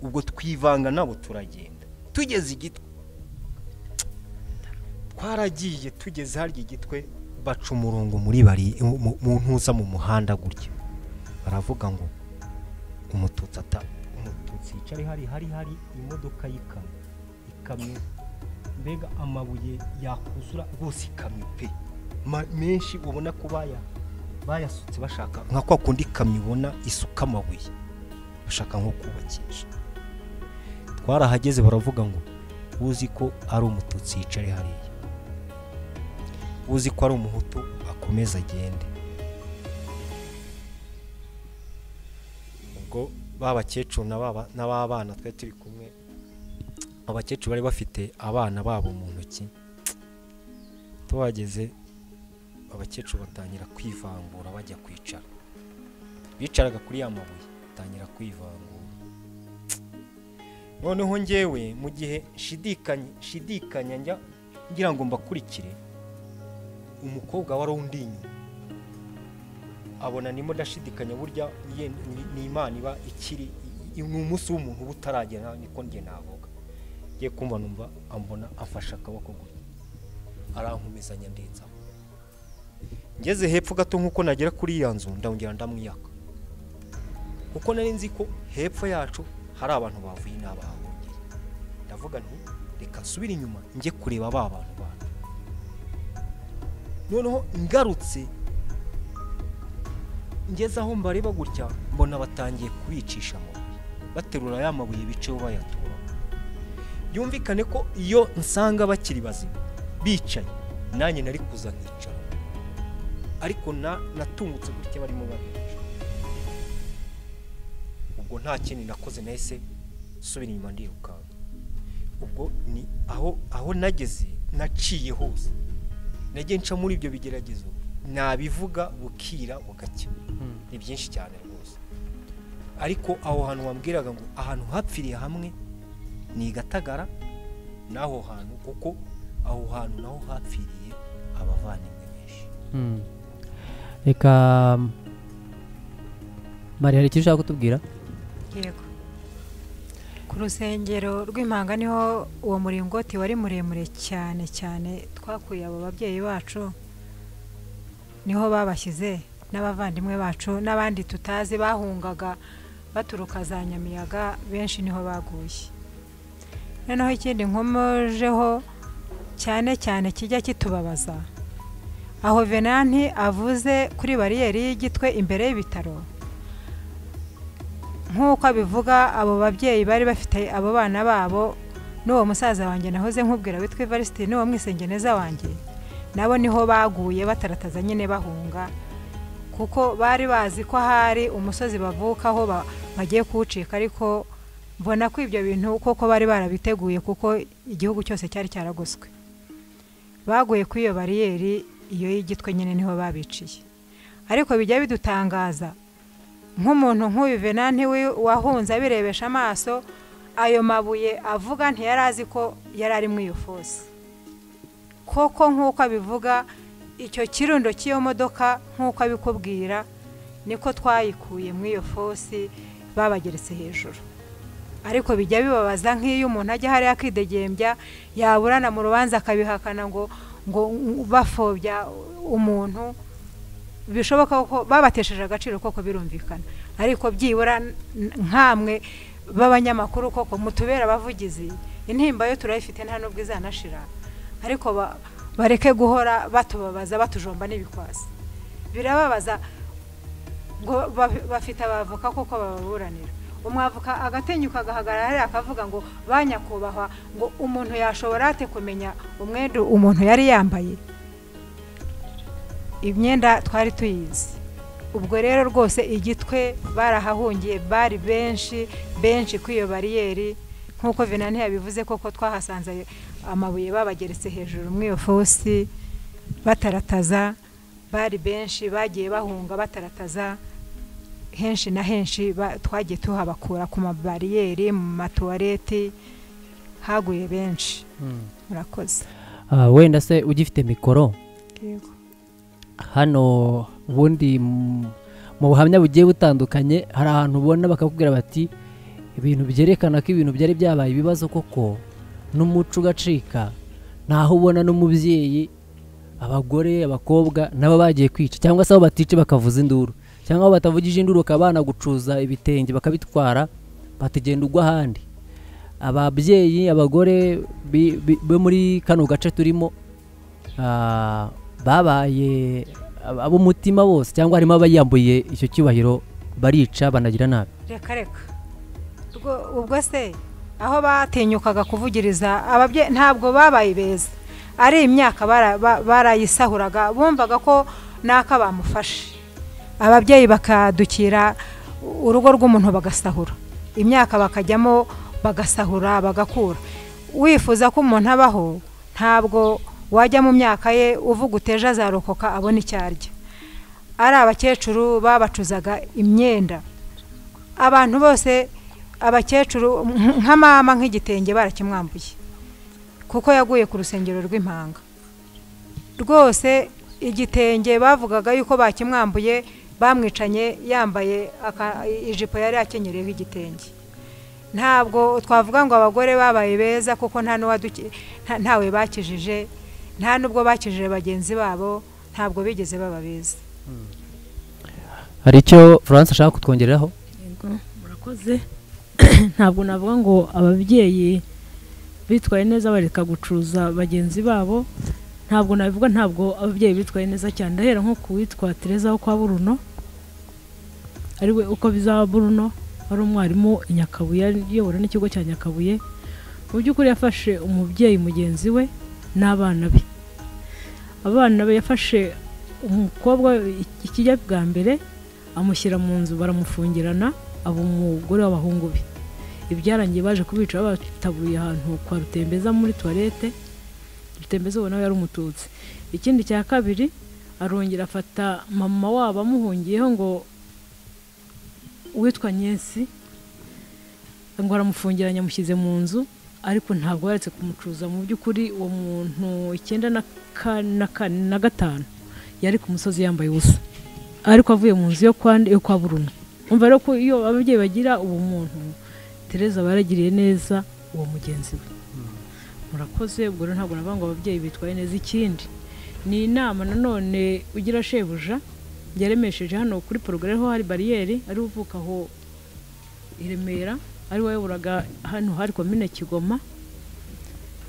S1: ubwo twivanga nabo turagenda tugeze igitwe twaragiye tugeze harya igitwe baca umurongo muri bari mu mu ntuza mu muhanda gutya baravuga ngo umututsi ata umututsi yicaye hari hari hari imodoka y'ikamyo ikamyo mbega amabuye yakuzura rwose ikamyo pe ma- menshi ubona ko baya bayasutse bashaka nka kwa kundi kamyo ubona isuka amabuye bashaka nko kubakisha twarahageze baravuga ngo uzi ko ari umututsi yicare hariya uzi ko ari umuhutu akomeze agende ubwo ba bakecuru na ba ba- na ba bana twari turi kumwe abakecuru bari bafite abana babo mu ntoki tuhageze abakecuru batangira kwivangura bajya kwicara bicaraga kuri ya mabuye batangira kwivangura noneho ngewe mu gihe nshidikanya nshidikanya njya ngira ngo mbakurikire umukobwa wari undi inyuma abona nimo ndashidikanya burya ye ni- ni imana iba ikiri i- ni umunsi w'umuntu uba utaragera niko njye navuga ngiye kumva numva ambona afashe akaboko gutya arankomezanya ndetse ngeze hepfo gato nk'uko nagera kuri ya nzu ndongera ndamwiyaka kuko nari nzi ko hepfo yacu hari abantu bavuye n'abahahungiye ndavuga nti reka nsubire inyuma njye kureba ba bantu bantu noneho ngarutse ngeze aho mbareba gutya mbona batangiye kubicisha amabuye baterura ya mabuye biceho bayatura byumvikane ko iyo nsanga bakiri bazima bicaye nanjye nari kuza nkicara ariko na natungutse gutya barimo babica ubwo nta kindi nakoze nahise nsubira inyuma ndirukanka ubwo ni aho aho nageze naciye hose nagiye nca muri ibyo bigeragezo nabivuga bukira bugacya ni byinshi cyane rwose ariko aho hantu wambwiraga ngo ahantu hapfiriye hamwe ni i gatagara n'aho hantu kuko aho hantu naho hapfiriye abavandimwe benshi
S3: Hmm. reka mari hari icyo ushaka kutubwira
S4: yego ku rusengero rw'impanga niho uwo muringoti wari muremure cyane cyane twakuye abo babyeyi bacu niho babashyize n'abavandimwe bacu n'abandi tutazi bahungaga baturuka za nyamiyaga benshi niho baguye noneho ikindi nkomojeho cyane cyane kijya kitubabaza aho venanti avuze kuri bariyeri y'igitwe imbere y'ibitaro nk'uko abivuga abo babyeyi bari bafite abo bana babo n'uwo musaza wanjye nahoze nkubwira witwa Evariste n'uwo mwisengeneza wanjye nabo niho baguye batarataza nyine bahunga kuko bari bazi ko hari umusozi bavukaho ba- bagiye kuwucika ariko mbona ko ibyo bintu koko bari barabiteguye kuko igihugu cyose cyari cyaragoswe baguye kuri iyo bariyeri iyo y'igitwe nyine niho babiciye ariko bijya bidutangaza nk'umuntu nk'uyu venanti wahunze abirebesha amaso ayo mabuye avuga ntiyari azi ko yari ari muri iyo fosi koko nk'uko abivuga icyo kirundo cy'iyo modoka nk'uko abikubwira niko twayikuye muri iyo fosi babageretse hejuru ariko bijya bibabaza nk'iyo umuntu ajya hariya akidegembya yaburana mu rubanza akabihakana ngo ngo bafobya umuntu bishoboka ko babatesheje agaciro koko birumvikana ariko byibura nkamwe b'abanyamakuru koko mutubera abavugizi intimba yo turayifite nta n'ubwo izanashira ariko bareke guhora batubabaza batujomba n'ibikwasi birababaza ngo bafite abavoka koko bababuranira umwavoka agatenyuka agahagarara hariya akavuga ngo banyakubahwa ngo umuntu yashobora ate kumenya umwenda umuntu yari yambaye imyenda twari tuyizi ubwo rero rwose igitwe barahahungiye bari benshi benshi kuri iyo bariyeri nk'uko vinani yabivuze koko twahasanze amabuye babageretse hejuru muri iyo fosi batarataza bari benshi bagiye bahunga batarataza henshi na henshi twagiye tuhabakura ku mabariyeri mu matuwareti haguye benshi murakoze
S3: wenda se ugifite mikoro hano ubundi mu buhamya bugiye butandukanye hari ahantu ubona bakakubwira bati ibintu byerekana ko ibintu byari byabaye ibibazo koko n'umuco ugacika ntaho ubona n'umubyeyi abagore abakobwa nabo bagiye kwica cyangwa se aho batice bakavuza induru cyangwa aho batavugije induru bakaba banagucuza ibitenge bakabitwara batagenda ugwa ahandi ababyeyi abagore bo muri kano gace turimo babaye ab'umutima bose cyangwa harimo abayambuye icyo cyubahiro barica banagira nabi
S4: reka reka ubwo se aho batinyukaga kuvugiriza ababyeyi ntabwo babaye beza ari imyaka barayisahuraga bumvaga ko n'aka bamufashe ababyeyi bakadukira urugo rw'umuntu bagasahura imyaka bakajyamo bagasahura bagakura wifuza ko umuntu abaho ntabwo wajya mu myaka ye uvuga uteje azarokoka abona icyo arya ari abakecuru babacuzaga imyenda abantu bose abakecuru nka mama nk'igitenge barakimwambuye kuko yaguye ku rusengero rw'impanga rwose igitenge bavugaga yuko bakimwambuye bamwicanye yambaye ijipo yari akenyereyeho igitenge ntabwo twavuga ngo abagore babaye beza kuko ntawe bakijije nta n'ubwo bakijije bagenzi babo ntabwo bigeze baba beza
S3: hari icyo furanse ashaka kutwongeraho
S2: murakoze ntabwo navuga ngo ababyeyi bitwaye neza bareka gucuruza bagenzi babo ntabwo nabivuga ntabwo ababyeyi bitwaye neza cyane ndahera nko ku witwa tereza wo kwa buruno ariwe uko bizaba buruno wari umwarimu i nyakabuye uyobora n'ikigo cya nyakabuye mu by'ukuri yafashe umubyeyi mugenzi we n'abana be abana be yafashe umukobwa ikijya bwa mbere amushyira mu nzu baramufungirana aba umugore w'abahungu be ibyarangiye baje kubica babatabuye ahantu kwa rutembeza muri tuwarete rutembezo nawe yari umututsi ikindi cya kabiri arongera afata mama wabo amuhungiyeho ngo uwitwa nyensi ngo aramufungiranye amushyize mu nzu ariko ntabwo yaretse kumucuruza mu by'ukuri uwo muntu icyenda na gatanu yari ku musozi yambaye ubusa ariko avuye mu nzu yo kwa buruna umva rero ko iyo ababyeyi bagira uwo muntu tereza baragiriye neza uwo mugenzi we murakoze ubwo rero ntabwo navuga ngo ababyeyi bitwaye neza ikindi ni inama nanone ugira shebuja yaremesheje hano kuri porogare ho hari bariyeri ariwe uvuka aho i remera ari wayoboraga hano hari komine kigoma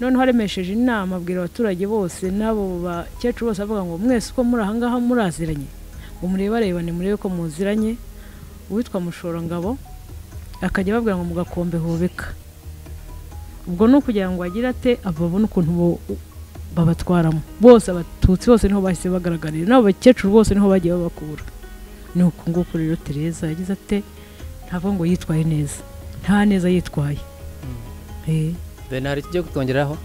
S2: noneho aremesheje inama abwira abaturage bose n'abo bakecuru bose avuga ngo mwese uko muri ahangaha muraziranye ngo murebarebane murebe ko muziranye uwitwa mushorangabo akajya babwira ngo mugakombe hubika ubwo ni ukugira ngo bagire ate babone ukuntu babatwaramo bose abatutsi bose niho bahise bagaragarira n'abo bakecuru bose niho bagiye babakura ni uku nguku rero tereza yagize ate ntabwo ngo yitwaye neza nta neza yitwaye
S3: hari icyo kutongeraho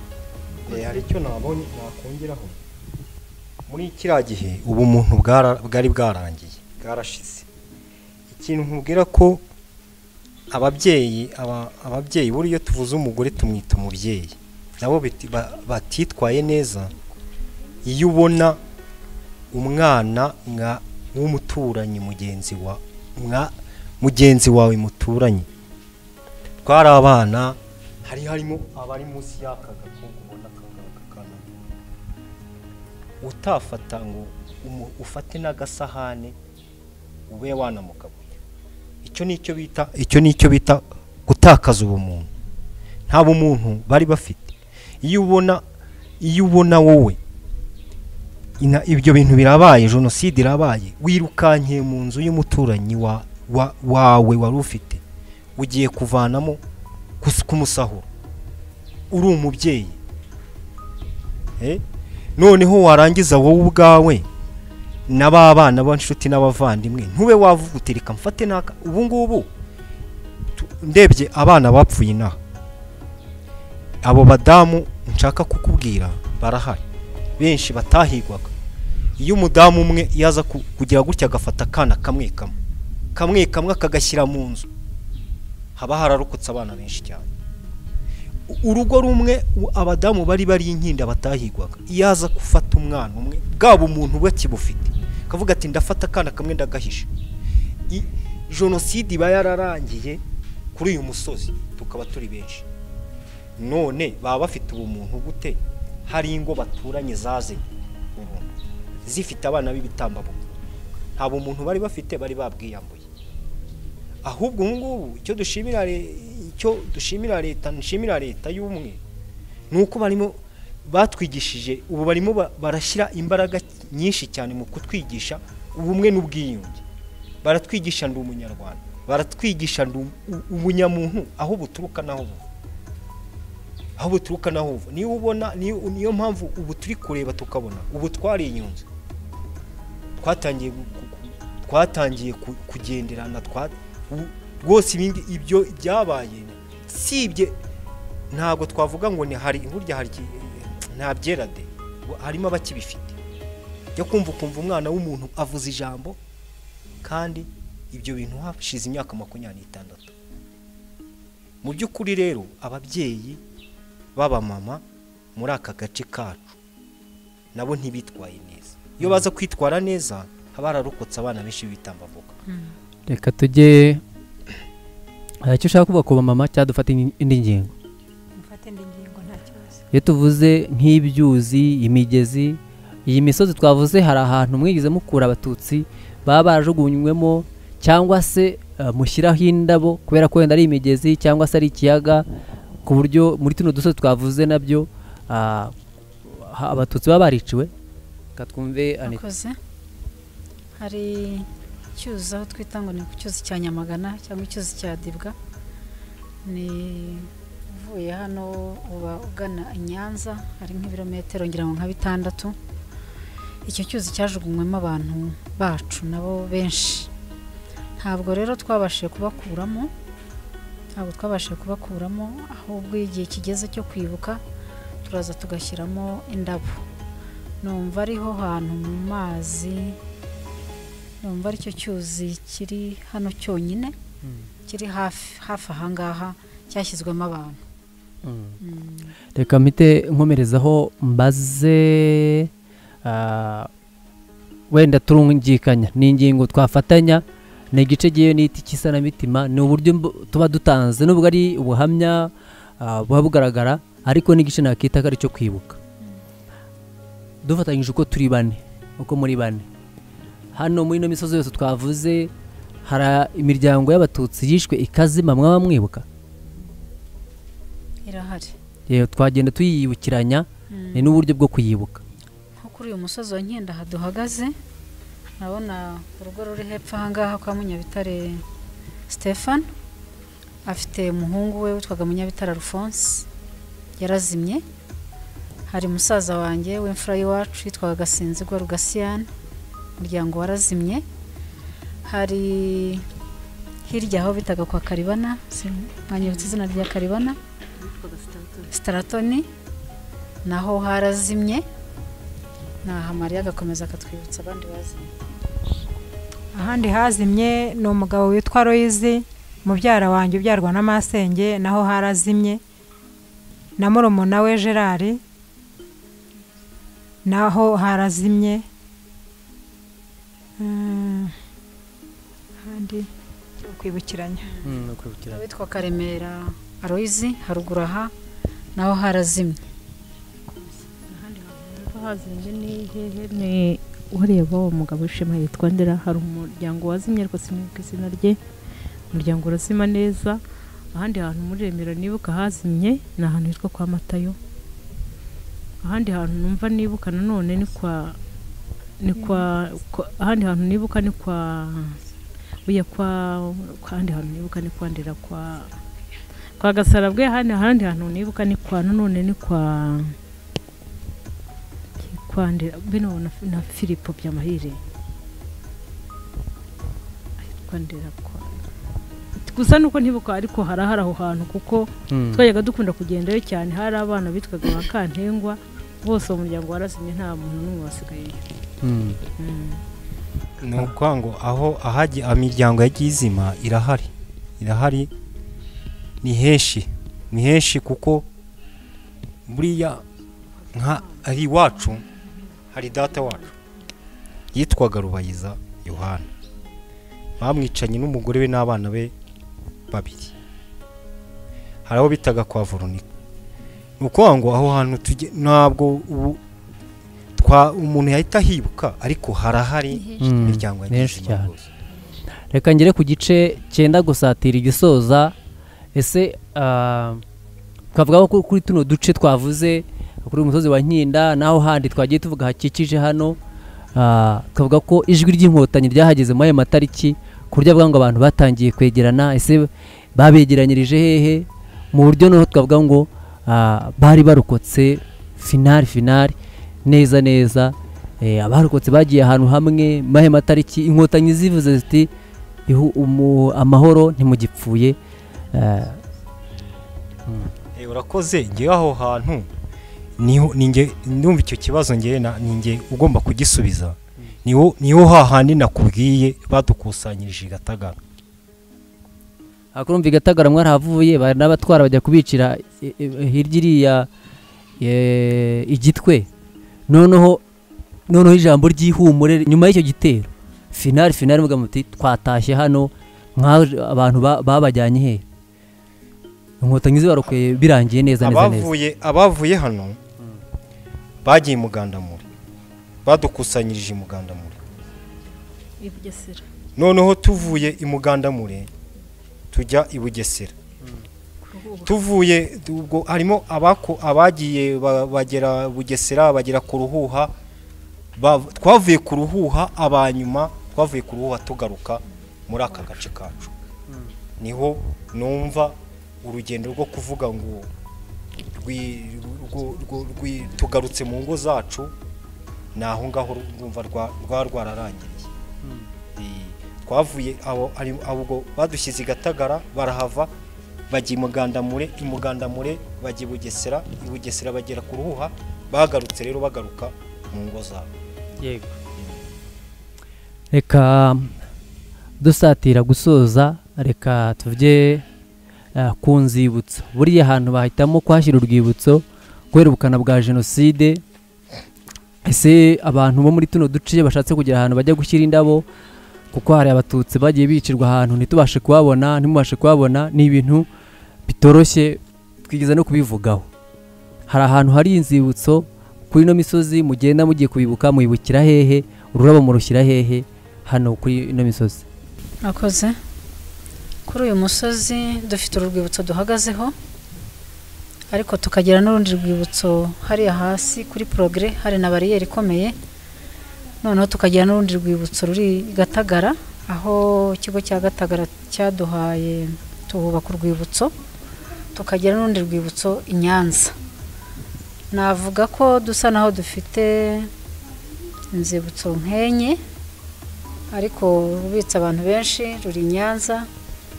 S1: hari icyo nabonye nakongeraho muri kiriya gihe ubu umuntu bwari bwarangiye bwarashize ikintu nkubwira ko ababyeyi aba- ababyeyi buriya iyo tuvuze umugore tumwita umubyeyi nabo biti- ba- batitwaye neza iyo ubona umwana mwa- w'umuturanyi mugenzi wa mwa- mugenzi wawe muturanye twari abana hari harimo abari munsi y'aka gakoko ubona akangaka kana utafata ngo umu- ufate n'agasahane ube wanamugaburira icyo ni icyo bita icyo ni icyo bita gutakaza ubumuntu nta bumuntu bari bafite iyo ubona iyo ubona wowe ina- ibyo bintu birabaye jenoside irabaye wirukankiye mu nzu y'umuturanyi wa, wa, wawe wari ufite ugiye kuvanamo kus- kumusahura uri umubyeyi Eh? noneho warangiza wowe ubwawe na ba bana b'inshuti n'abavandimwe ntube wavuga uti reka mfate naka ubu ngubu tu- ndebye abana bapfuye inaha abo badamu nshaka kukubwira barahari benshi batahigwaga iyo umudamu umwe yaza ku- kugira gutya agafata akana kamwe kamwe kamwe kamwe akagashyira mu nzu haba hararokotse abana benshi cyane U- urugo rumwe u- abadamu bari bari inkinda batahigwaga iyo aza gufata umwana umwe bwaba umuntu bakibufite akavuga ati ndafata akana kamwe ndagahisha I- jenoside iba yararangiye kuri uyu musozi tukaba turi benshi none baba bafite ubumuntu gute hari ingo baturanye zaze ubu zifite abana b'ibitambambuga nta bumuntu bari bafite bari babwiyambuye ahubwo ubu ngubu icyo dushimira le- icyo dushimira leta nshimira leta y'umwe ni uko barimo batwigishije ubu barimo ba- barashyira imbaraga nyinshi cyane mu kutwigisha ubumwe n'ubwiyunge baratwigisha ndi umunyarwanda baratwigisha ndi um- ubunyamuntu aho buturuka n'aho buva aho buturuka n'aho buva niyo ubona niyo niyo mpamvu ubu turi kureba tukabona ubu twarinyunze twatangiye gu- gu- gu- twatangiye ku- kugenderana twa- u- rwose ibindi ibyo byabaye sibye ntabwo twavuga ngo ni hari burya hari iki- nta byera de Bu- harimo abakibifite jya kumva ukumva umwana w'umuntu avuze ijambo kandi ibyo bintu hashize imyaka makumyabiri n'itandatu mu by'ukuri rero ababyeyi b'abamama muri aka gace kacu nabo ntibitwaye neza iyo baza kwitwara neza haba hararokotse abana benshi b'ibitambambuga
S3: reka tujye hari icyo ushaka kuba ku bamama cyangwa dufate indi- indi ngingo
S4: mufate indi ngingo nta kibazo
S3: iyo tuvuze nk'ibyuzi imigezi iyi misozi twavuze hari ahantu mwigeze mukura abatutsi baba barajugunywemo cyangwa se eh, mushyiraho indabo kubera ko wenda ari imigezi cyangwa se ari ikiyaga ku buryo muri tuno dusozi twavuze nabyo ah, ha- abatutsi baba bariciwe reka twumve Anita.
S5: akoze hari icyuzi aho twita ngo ni ku cyuzi cya nyamagana cyangwa icyuzi cya dibwa ni uvuye hano uba ugana i nyanza hari nk'ibirometero ngira ngo nka bitandatu icyo cyuzi cyajugunywemo abantu bacu nabo benshi ntabwo rero twabashije kubakuramo ntabwo twabashije kubakuramo ahubwo iyo igihe kigeze cyo kwibuka turaza tugashyiramo indabo numva ariho hantu mu mazi numva aricyo cyuzi kiri hano cyonyine kiri hafi hafi ahangaha cyashyizwemo abantu
S3: Mm.
S5: Mm.
S3: reka mpite nkomerezaho mbaze ah, wenda turungikanya ni ingingo twafatanya ni igice giye n'iti cy'isanamitima ni uburyo mbu- tuba dutanze nubwo ari ubuhamya ah, buba bugaragara ariko n'igice nakita ko ari cyo kwibuka dufatanyije uko turi bane uko muri bane hano muri ino misozi yose twavuze hari imiryango y'abatutsi yishwe ikazima mwaba mwibuka
S5: irahari
S3: Yewe, twagenda tuyiyibukiranya
S5: Mm.
S3: ni n'uburyo bwo kuyibuka
S5: nko kuri uyu musozi wa nkenda aha duhagaze urabona urugo ruri hepfo ahangaha kwa munyabitare stefan afite umuhungu we witwaga munyabitare alphonse yarazimye hari musaza wanjye w'imfura y'iwacu yitwaga gasinzigwa rugasiyane umuryango warazimye hari hirya aho bitaga kwa karibana sin- mwanyibutse izina rya karibana staratoni naho harazimye naha mariya agakomeza akatwibutsa abandi bazanye
S4: ahandi hazimye ni umugabo witwa royizi mubyara wanjye ubyarwa na masenge naho harazimye na murumuna we gerard naho harazimye Mm, ahandi ni ukwibukiranya
S5: witwa karemera aroyizi haruguru aha naho harazimye
S2: hazimbye ni hehe ni ureba uwo mugabo wishema yitwa ndera hari umuryango wazimye ariko sinibuka izina rye umuryango urasima neza ahandi hantu muri remera nibuka hazimye ni ahantu hitwa kwa matayo ahandi hantu numva nibuka nanone ni kwa ni kwa kwa- ahandi hantu nibuka ni kwa buya kwa kwa- ahandi hantu nibuka ni kwa ndera kwa kwa gasarabwe ahandi ahandi hantu nibuka ni kwa nanone ni kwa kwa ndera bino na, na Filipo Byamahire ahitwa ndera kwa gusa nuko ntibuka ariko harahari aho hantu kuko twajyaga dukunda kugendayo cyane hari abana bitwaga ba kantengwa bose uwo muryango warazimye nta muntu n'umwe wasigayeyo Mm.
S1: ni ukuvuga ngo aho ahajya imiryango yagiye izima irahari irahari ni henshi ni henshi kuko buriya nka ari iwacu hari data wacu yitwaga rubayiza yohana bamwicanye n'umugore we n'abana be babiri hari abo bitaga kwa veronica ni ukuvuga ngo aho hantu tujye ntabwo ubu twa umuntu yahita ahibuka ariko harahari imiryango yagize
S3: Ni henshi
S1: izima
S3: cyane.
S1: rwose.
S3: reka ngere ku gice cyenda gusatira igisoza ese ah, twavugaho ko kuri tuno duce twavuze kuri uyu musozi wa nkinda naho handi twagiye tuvuga hakikije hano ah, twavuga ko ijwi ry'inkotanyi ryahageze muri ayo matariki ku buryo avuga ngo abantu batangiye kwegerana ese babegeranyirije hehe mu buryo noneho twavuga ngo ah, bari barokotse finari finari neza neza eh, abarokotse bagiye ahantu hamwe muri ayo matariki inkotanyi zivuze ziti ihu- umu- amahoro ntimugipfuye ah,
S1: Eh, urakoze ngewe aho hantu niho ninge ndumva icyo kibazo ngewe na ninge ugomba kugisubiza niho niho hahandi nakubwiye badukusanyirije i Gatagara
S3: hakurumva igatagara mwarahavuye bari n'abatwara bajya kubicira i- i- hirya iriya e, igitwe noneho noneho ijambo ry'ihumure nyuma y'icyo gitero finari finari muga muti twatashye hano mwaje- abantu ba- babajyanye hehe inkotanyi zibarokeye birangiye neza neza neza
S1: abavuye abavuye hano bagiye i mugandamuri badukusanyirije i mugandamuri
S2: i Bugesera
S1: noneho tuvuye i mugandamure tujya i bugesera tuvuye ubwo harimo abako abagiye ba- bagera bugesera bagera ku ruhuha ba- twavuye ku ruhuha abanyuma twavuye ku ruhuha tugaruka muri aka gace kacu niho numva urugendo rwo kuvuga ngo rwi- rwo- rwo- rwi- tugarutse mu ngo zacu ni aho ngaho rwumva rwa- rwa rwararangiriye Eh, twavuye abo ari- abo ubwo badushyize i gatagara barahava bajya i mugandamure i mugandamure bajya i bugesera i bugesera bagera ku ruhuha bagarutse rero bagaruka mu ngo zabo
S3: reka dusatira gusoza reka tuvuge eh, ku nzibutso buriya ahantu bahitamo kuhashyira urwibutso kubera ubukana bwa jenoside ese abantu bo muri tuno duce bashatse kugira ahantu bajya gushyira indabo kuko hari abatutsi bagiye bicirwa ahantu ntitubashe kuhabona ntimubashe kuhabona ni ibintu bitoroshye twigeze no kubivugaho hari ahantu hari inzibutso kuri ino misozi mugenda mugiye kubibuka muyibukira hehe ururabo murushyira hehe hano kuri ino misozi
S5: Mwakoze kuri uyu musozi dufite uru rwibutso duhagazeho ariko tukagira n'urundi rwibutso hariya hasi kuri porogere hari na bariyeri ikomeye noneho tukagira n'urundi rwibutso ruri i gatagara aho ikigo cya gatagara cyaduhaye tuhubaka urwibutso tukagira n'urundi rwibutso i nyanza navuga ko dusa naho dufite inzibutso nk'enye ariko urubitse abantu benshi ruri i nyanza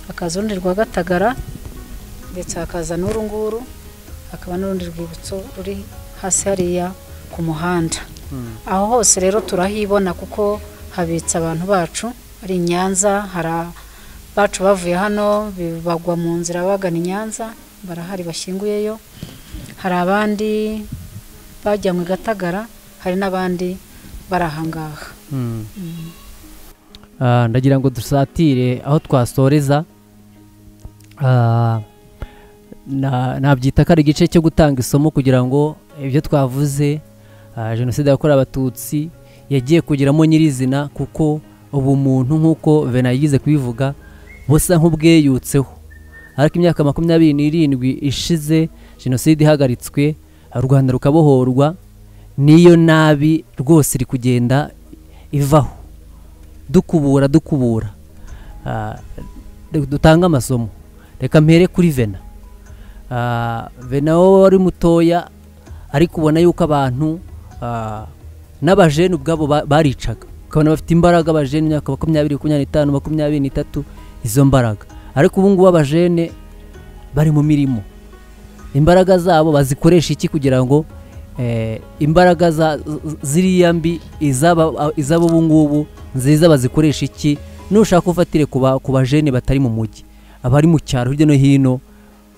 S5: hakaza urundi rwa gatagara ndetse hakaza n'uru nguru hakaba n'urundi rwibutso ruri hasi hariya ku muhanda aho hose rero turahibona kuko habitse abantu bacu bari i nyanza hari abacu bavuye hano bi- bagwa mu nzira bagana i nyanza barahari bashyinguyeyo hari abandi bajyanywe i gatagara hari n'abandi bari ahangaha
S3: Mm. Ah, ndagira ngo dusatire aho twasoreza Ah, na- nabyita ko ari igice cyo gutanga isomo kugira ngo ibyo twavuze ah, jenoside yakorewe abatutsi yagiye kugeramo nyirizina kuko ubumuntu nk'uko vena yigize kubivuga busa nk'ubweyutseho ariko imyaka makumyabiri n'irindwi ishize jenoside ihagaritswe ah, u rwanda rukabohorwa niyo nabi rwose iri kugenda ivaho dukubura dukubura Ah, re- dutange amasomo reka mpere kuri vena Ah, vena wowe wari mutoya ariko ubona yuko abantu ah, n'abajene ubwabo ba- baricaga ukabona bafite imbaraga abajene imyaka makumyabiri makumyabiri n'itanu makumyabiri n'itatu izo mbaraga ariko ubu ngubu abajene bari mu mirimo imbaraga zabo bazikoresha iki kugira ngo eh, imbaraga za- z- ziriya mbi izaba- iz'abo ubu ngubu nziza bazikoresha iki nushaka ufatire ku ba- ku bajene batari mu mujyi abari mu cyaro hirya no hino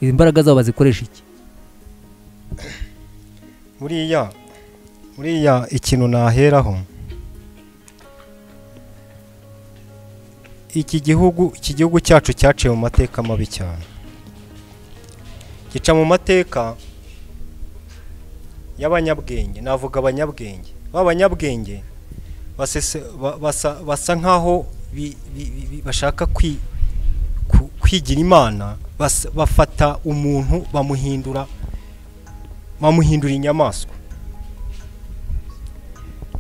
S3: imbaraga zabo bazikoresha iki
S1: buriya buriya ikintu naheraho iki gihugu iki gihugu cyacu cyaciye mu mateka mabi cyane gica mu mateka y'abanyabwenge navuga abanyabwenge b'abanyabwenge basese- ba- basa basa nk'aho bi- bi- bi- bi- bashaka kwi- ku- kwigira imana bas- bafata umuntu bamuhindura bamuhindura inyamaswa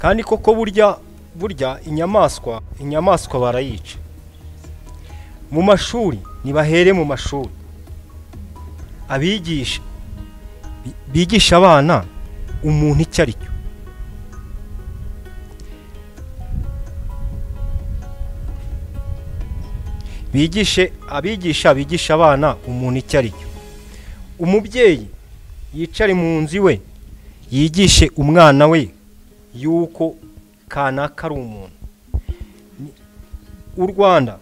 S1: kandi koko burya burya inyamaswa inyamaswa barayica mu mashuri nibahere mu mashuri abigisha bi- bigisha abana umuntu icyo ari cyo bigishe abigisha bigisha abana umuntu icyo ari cyo umubyeyi yicare mu nzu iwe yigishe umwana we yuko kanaka ari umuntu Ni- u rwanda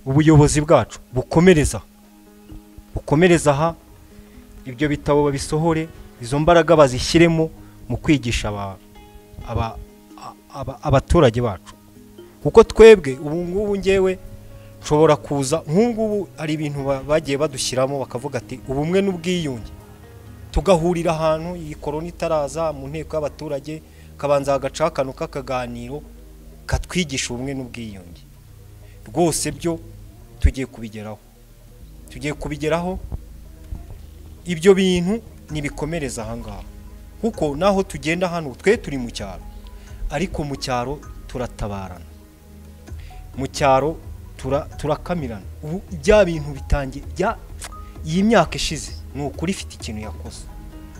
S1: ubuyobozi bwacu bukomereza bukomereza aha ibyo bitabo babisohore izo mbaraga bazishyiremo mu kwigisha aba- aba- a- aba- abaturage bacu kuko twebwe ubu ngubu ngewe nshobora kuza nk'ubu hari ibintu ba- bagiye badushyiramo bakavuga ati ubumwe n'ubwiyunge tugahurira ahantu iyi korona itaraza mu nteko y'abaturage kabanza hagacaho akantu k'akaganiro katwigisha ubumwe n'ubwiyunge rwose byo tugiye kubigeraho tugiye kubigeraho ibyo bintu ntibikomereza aha ngaha kuko naho tugenda hano twe turi mu cyaro ariko mu cyaro turatabarana mu cyaro tura- turakamirana ubu bya bintu bitangiye bya iyi myaka ishize ni ukuri ifite ikintu yakoze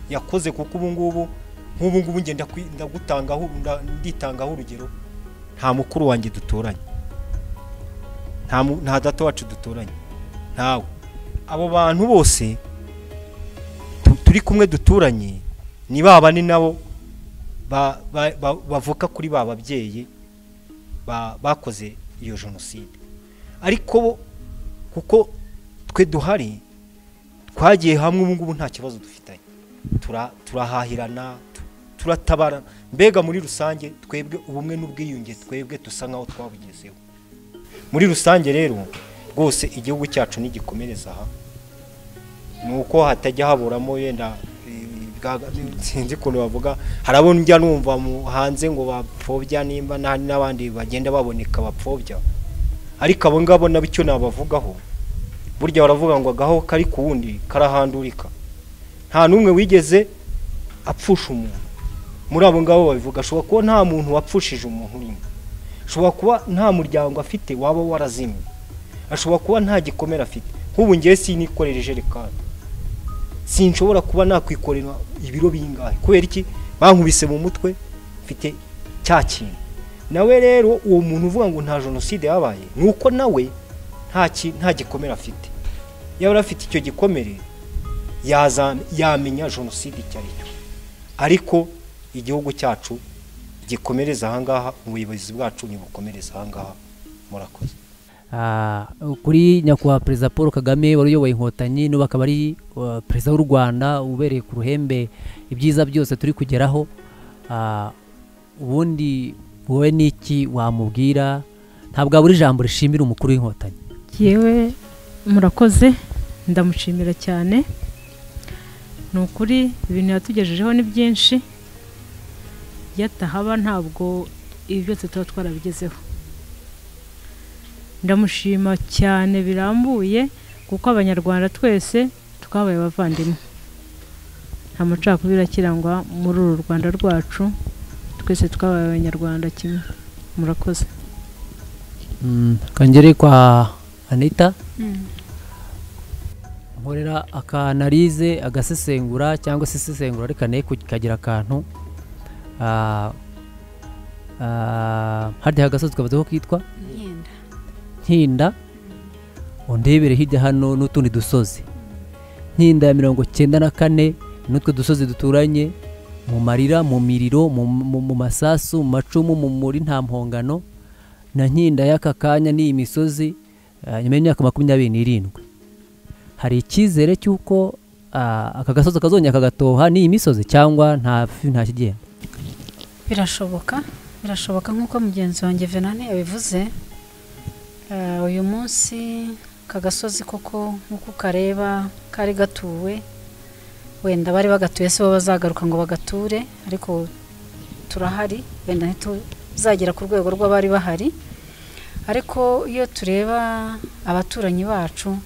S1: yakoze kuko ubu ngubu nk'ubu ngubu ngenda kwi- ndagutangaho nda- nditangaho urugero nta mukuru wanjye duturanye nta mu- nta data wacu duturanye ntawe abo bantu bose tu- turi kumwe duturanye ni ba bane nabo ba- ba- ba- bavuka kuri ba babyeyi ba- bakoze iyo jenoside ariko bo kuko twe duhari twagiye hamwe ubu ngubu nta kibazo dufitanye Tura- turahahirana tu- turatabarana mbega muri rusange twebwe ubumwe n'ubwiyunge twebwe tusa nk'aho twabugezeho muri rusange rero rwose igihugu cyacu nigikomereza aha ni uko hatajya haburamo wenda eh, bwa- sinzi ukuntu bavuga harabona ujya numva mu- hanze ngo bapfobya nimba nta- n'abandi bagenda baboneka bapfobya ariko abo ngabo nabo icyo nabavugaho burya baravuga ngo agaho kari ku wundi karahandurika nta n'umwe wigeze apfusha umuntu muri abo ngabo babivuga ashobora kuba nta muntu wapfushije umuntu urimo ashobora kuba nta muryango afite waba warazimye ashobora kuba nta gikomere afite nk'ubu ngewe sinikorera ijerekani sinshobora kuba nakwikorera ibiro bingahe kubera iki bankubise mu mutwe mfite cya kintu nawe rero uwo muntu uvuga ngo nta jenoside yabaye ni uko nawe nta ki- nta gikomere afite yaba afite icyo gikomere yaza- yamenya jenoside icyo ari cyo ariko igihugu cyacu gikomereza ahangaha ubuyobozi bwacu ntibukomereza ahangaha murakoze
S3: Ah, kuri nyakubahwa perezida paul kagame wari uyoboye inkotanyi n'ubu akaba ari uh, perezida w'u rwanda ubereye ku ruhembe ibyiza byose turi kugeraho Ah, ubundi wowe n'iki wamubwira ntabwo wabura ijambo rishimira umukuru w'inkotanyi
S2: yewe murakoze ndamushimira cyane ni ukuri ibintu yatugejejeho ni byinshi iyo atahaba ntabwo ibi byose tuba twarabigezeho ndamushima cyane birambuye kuko abanyarwanda twese twabaye abavandimwe nta macakubiri akirangwa muri uru rwanda rwacu twese twabaye abanyarwanda kimwe murakoze
S3: Mm, kongere kwa anita nkorera akanalize agasesengura cyangwa se isesengura ariko nayo kagira akantu Ah, ah, harya hagasozi kavuze ko kitwa
S5: imyenda
S3: nkinda undebere hirya hano n'utundi dusozi nkinda ya mirongo cyenda na kane n'utwo dusozi duturanye mu marira mu miriro mu, mu, mu masasu mu macumu mu muri nta mpongano na nkinda y'aka kanya n'iyi misozi ah, nyuma y'imyaka makumyabiri n'irindwi hari icyizere cy'uko ah, aka gasozi kazongera kagatoha n'iyi misozi cyangwa nta nta kigenda
S5: birashoboka birashoboka nk'uko mugenzi wanjye venani yabivuze Eh, uyu munsi ka gasozi koko nk'uko ukareba kari gatuwe wenda bari bagatuye si bo bazagaruka ngo bagature ariko turahari wenda ntituzagera ku rwego rw'abari bahari ariko iyo tureba abaturanyi bacu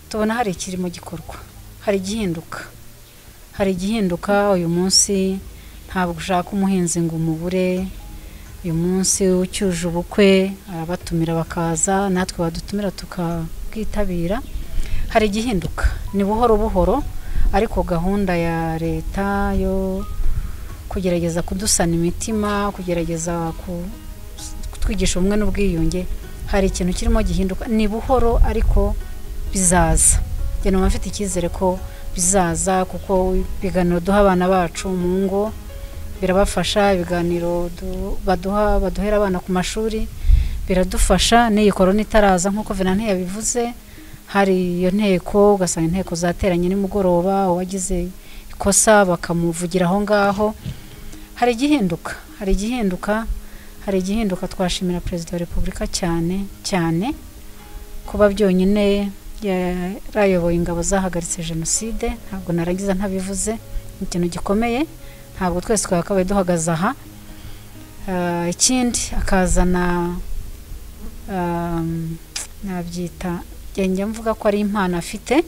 S5: tubona hari ikirimo gikorwa hari igihinduka hari igihinduka uyu munsi ntabwo ushaka umuhinzi ngo umubure uyu munsi ucyuje ubukwe arabatumira bakaza natwe badutumira tukabwitabira hari igihinduka ni buhoro buhoro ariko gahunda ya leta yo kugerageza kudusana imitima kugerageza ku- kutwigisha ubumwe n'ubwiyunge hari ikintu kirimo gihinduka ni buhoro ariko bizaza njye numva mfite icyizere ko bizaza kuko ibiganiro duha abana bacu mu ngo birabafasha ibiganiro du- baduha baduhera abana ku mashuri biradufasha n'iyi korona itaraza nk'uko venante yabivuze hari iyo nteko ugasanga inteko zateranye nimugoroba uwagize ikosa bakamuvugira aho ngaho hari igihinduka hari igihinduka hari igihinduka twashimira perezida wa repubulika cyane cyane kuba byonyine yarayoboye ingabo zahagaritse jenoside ntabwo narangiza ntabivuze ni ikintu gikomeye ntabwo twese twakabaye duhagaze aha Ah, ikindi akazana um, nabyita njya mvuga ko ari impano afite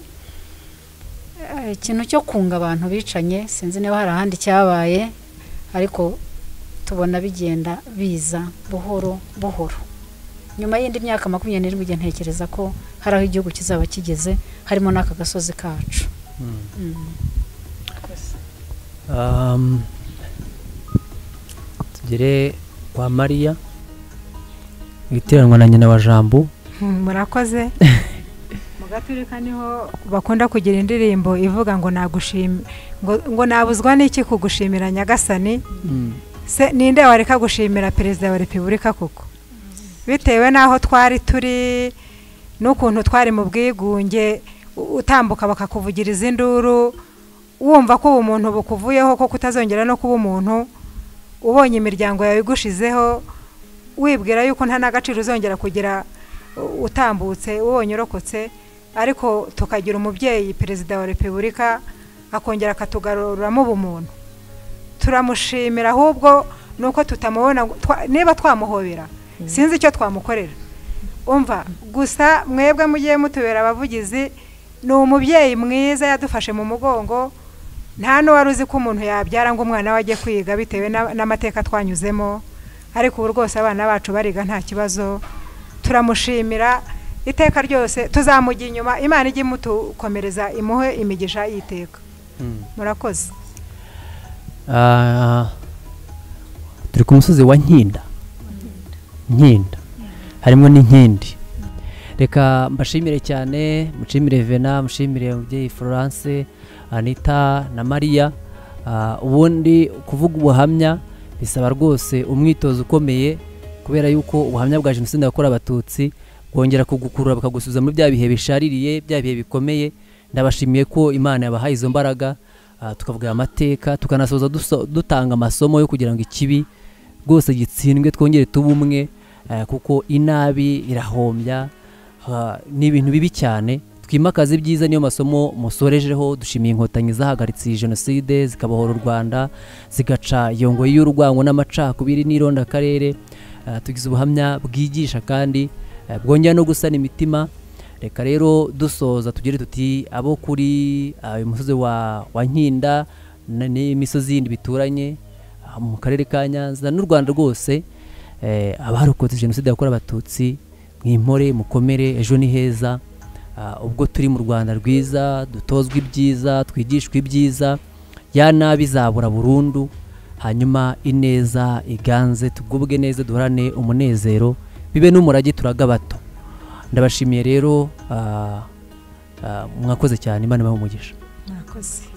S5: Ah, ikintu cyo kunga abantu bicanye sinzi niba hari ahandi cyabaye ariko tubona bigenda biza buhoro buhoro nyuma y'indi myaka makumyabiri n'irindwi igihe ntekereza ko hari aho igihugu kizaba kigeze harimo n'aka gasozi kacu Mm.
S3: Um, tugere kwa mariya witiranwa na nyina wa jambo
S4: murakoze mu gaturika niho bakunda kugira indirimbo ivuga ngo nagushime ngo ngo nabuzwa n'iki kugushimira nyagasani se ninde wareka gushimira perezida wa repubulika koko bitewe n'aho twari turi n'ukuntu twari mu bwigunge u- utambuka bakakuvugiriza induru wumva ko ubu umuntu bukuvuyeho ko kutazongera no kuba umuntu ubonye imiryango yawe igushizeho wibwira yuko nta n'agaciro uzongera kugira u- utambutse ubonye urokotse ariko tukagira umubyeyi perezida wa repubulika akongera akatugaruramo ubumuntu turamushimira ahubwo ni uko tutamubona ngo- twa- niba twamuhobera sinzi icyo twamukorera umva gusa mwebwe mugiye mutubera abavugizi ni umubyeyi mwiza yadufashe mu mugongo nta n'uwari uzi ko umuntu yabyara ngo umwana we ajye kwiga bitewe n'a- n'amateka twanyuzemo ariko ubu rwose abana bacu bariga nta kibazo turamushimira iteka ryose tuzamujya inyuma imana ijye imutukomereza imuhe imigisha y'iteka murakoze
S3: Ah, turi ku musozi wa nkinda nkinda harimo n'inkindi reka mbashimire cyane mushimire vena mushimire umubyeyi florence anita na mariya Ah, ubundi kuvuga ubuhamya bisaba rwose umwitozo ukomeye kubera yuko ubuhamya bwa jenoside yakorewe abatutsi bwongera kugukurura bukagusubiza muri bya bihe bishaririye bya bihe bikomeye ndabashimiye ko imana yabahaye izo mbaraga ah, tukavuga aya mateka tukanasoza duso- dutanga amasomo yo kugira ngo ikibi rwose gitsindwe twongere tube umwe eh, kuko inabi irahombya ha, ni ibintu bibi cyane twimakaze ibyiza niyo masomo musorejeho dushimiye inkotanyi zahagaritse iyi jenoside zikabohora u rwanda zigaca iyo ngoyi y'urwango n'amacakubiri n'irondakarere Eh, tugize ubuhamya bwigisha kandi eh, bwongera no gusana imitima reka rero dusoza tugire tuti abo kuri ah, uyu musozi wa, wa nkinda na- n'imisozi yindi bituranye ah, mu karere ka nyanza n'u rwanda rwose eh, abarokotse jenoside yakorewe abatutsi mwimpore mukomere ejo ni heza Ah, ubwo turi mu rwanda rwiza dutozwa ibyiza twigishwa ibyiza ya nabi izabura burundu hanyuma ineza iganze tugubwe neza duhorane umunezero bibe n'umurage turaga bato ndabashimiye rero ah, ah, mwakoze cyane imana ibahe umugisha
S5: murakoze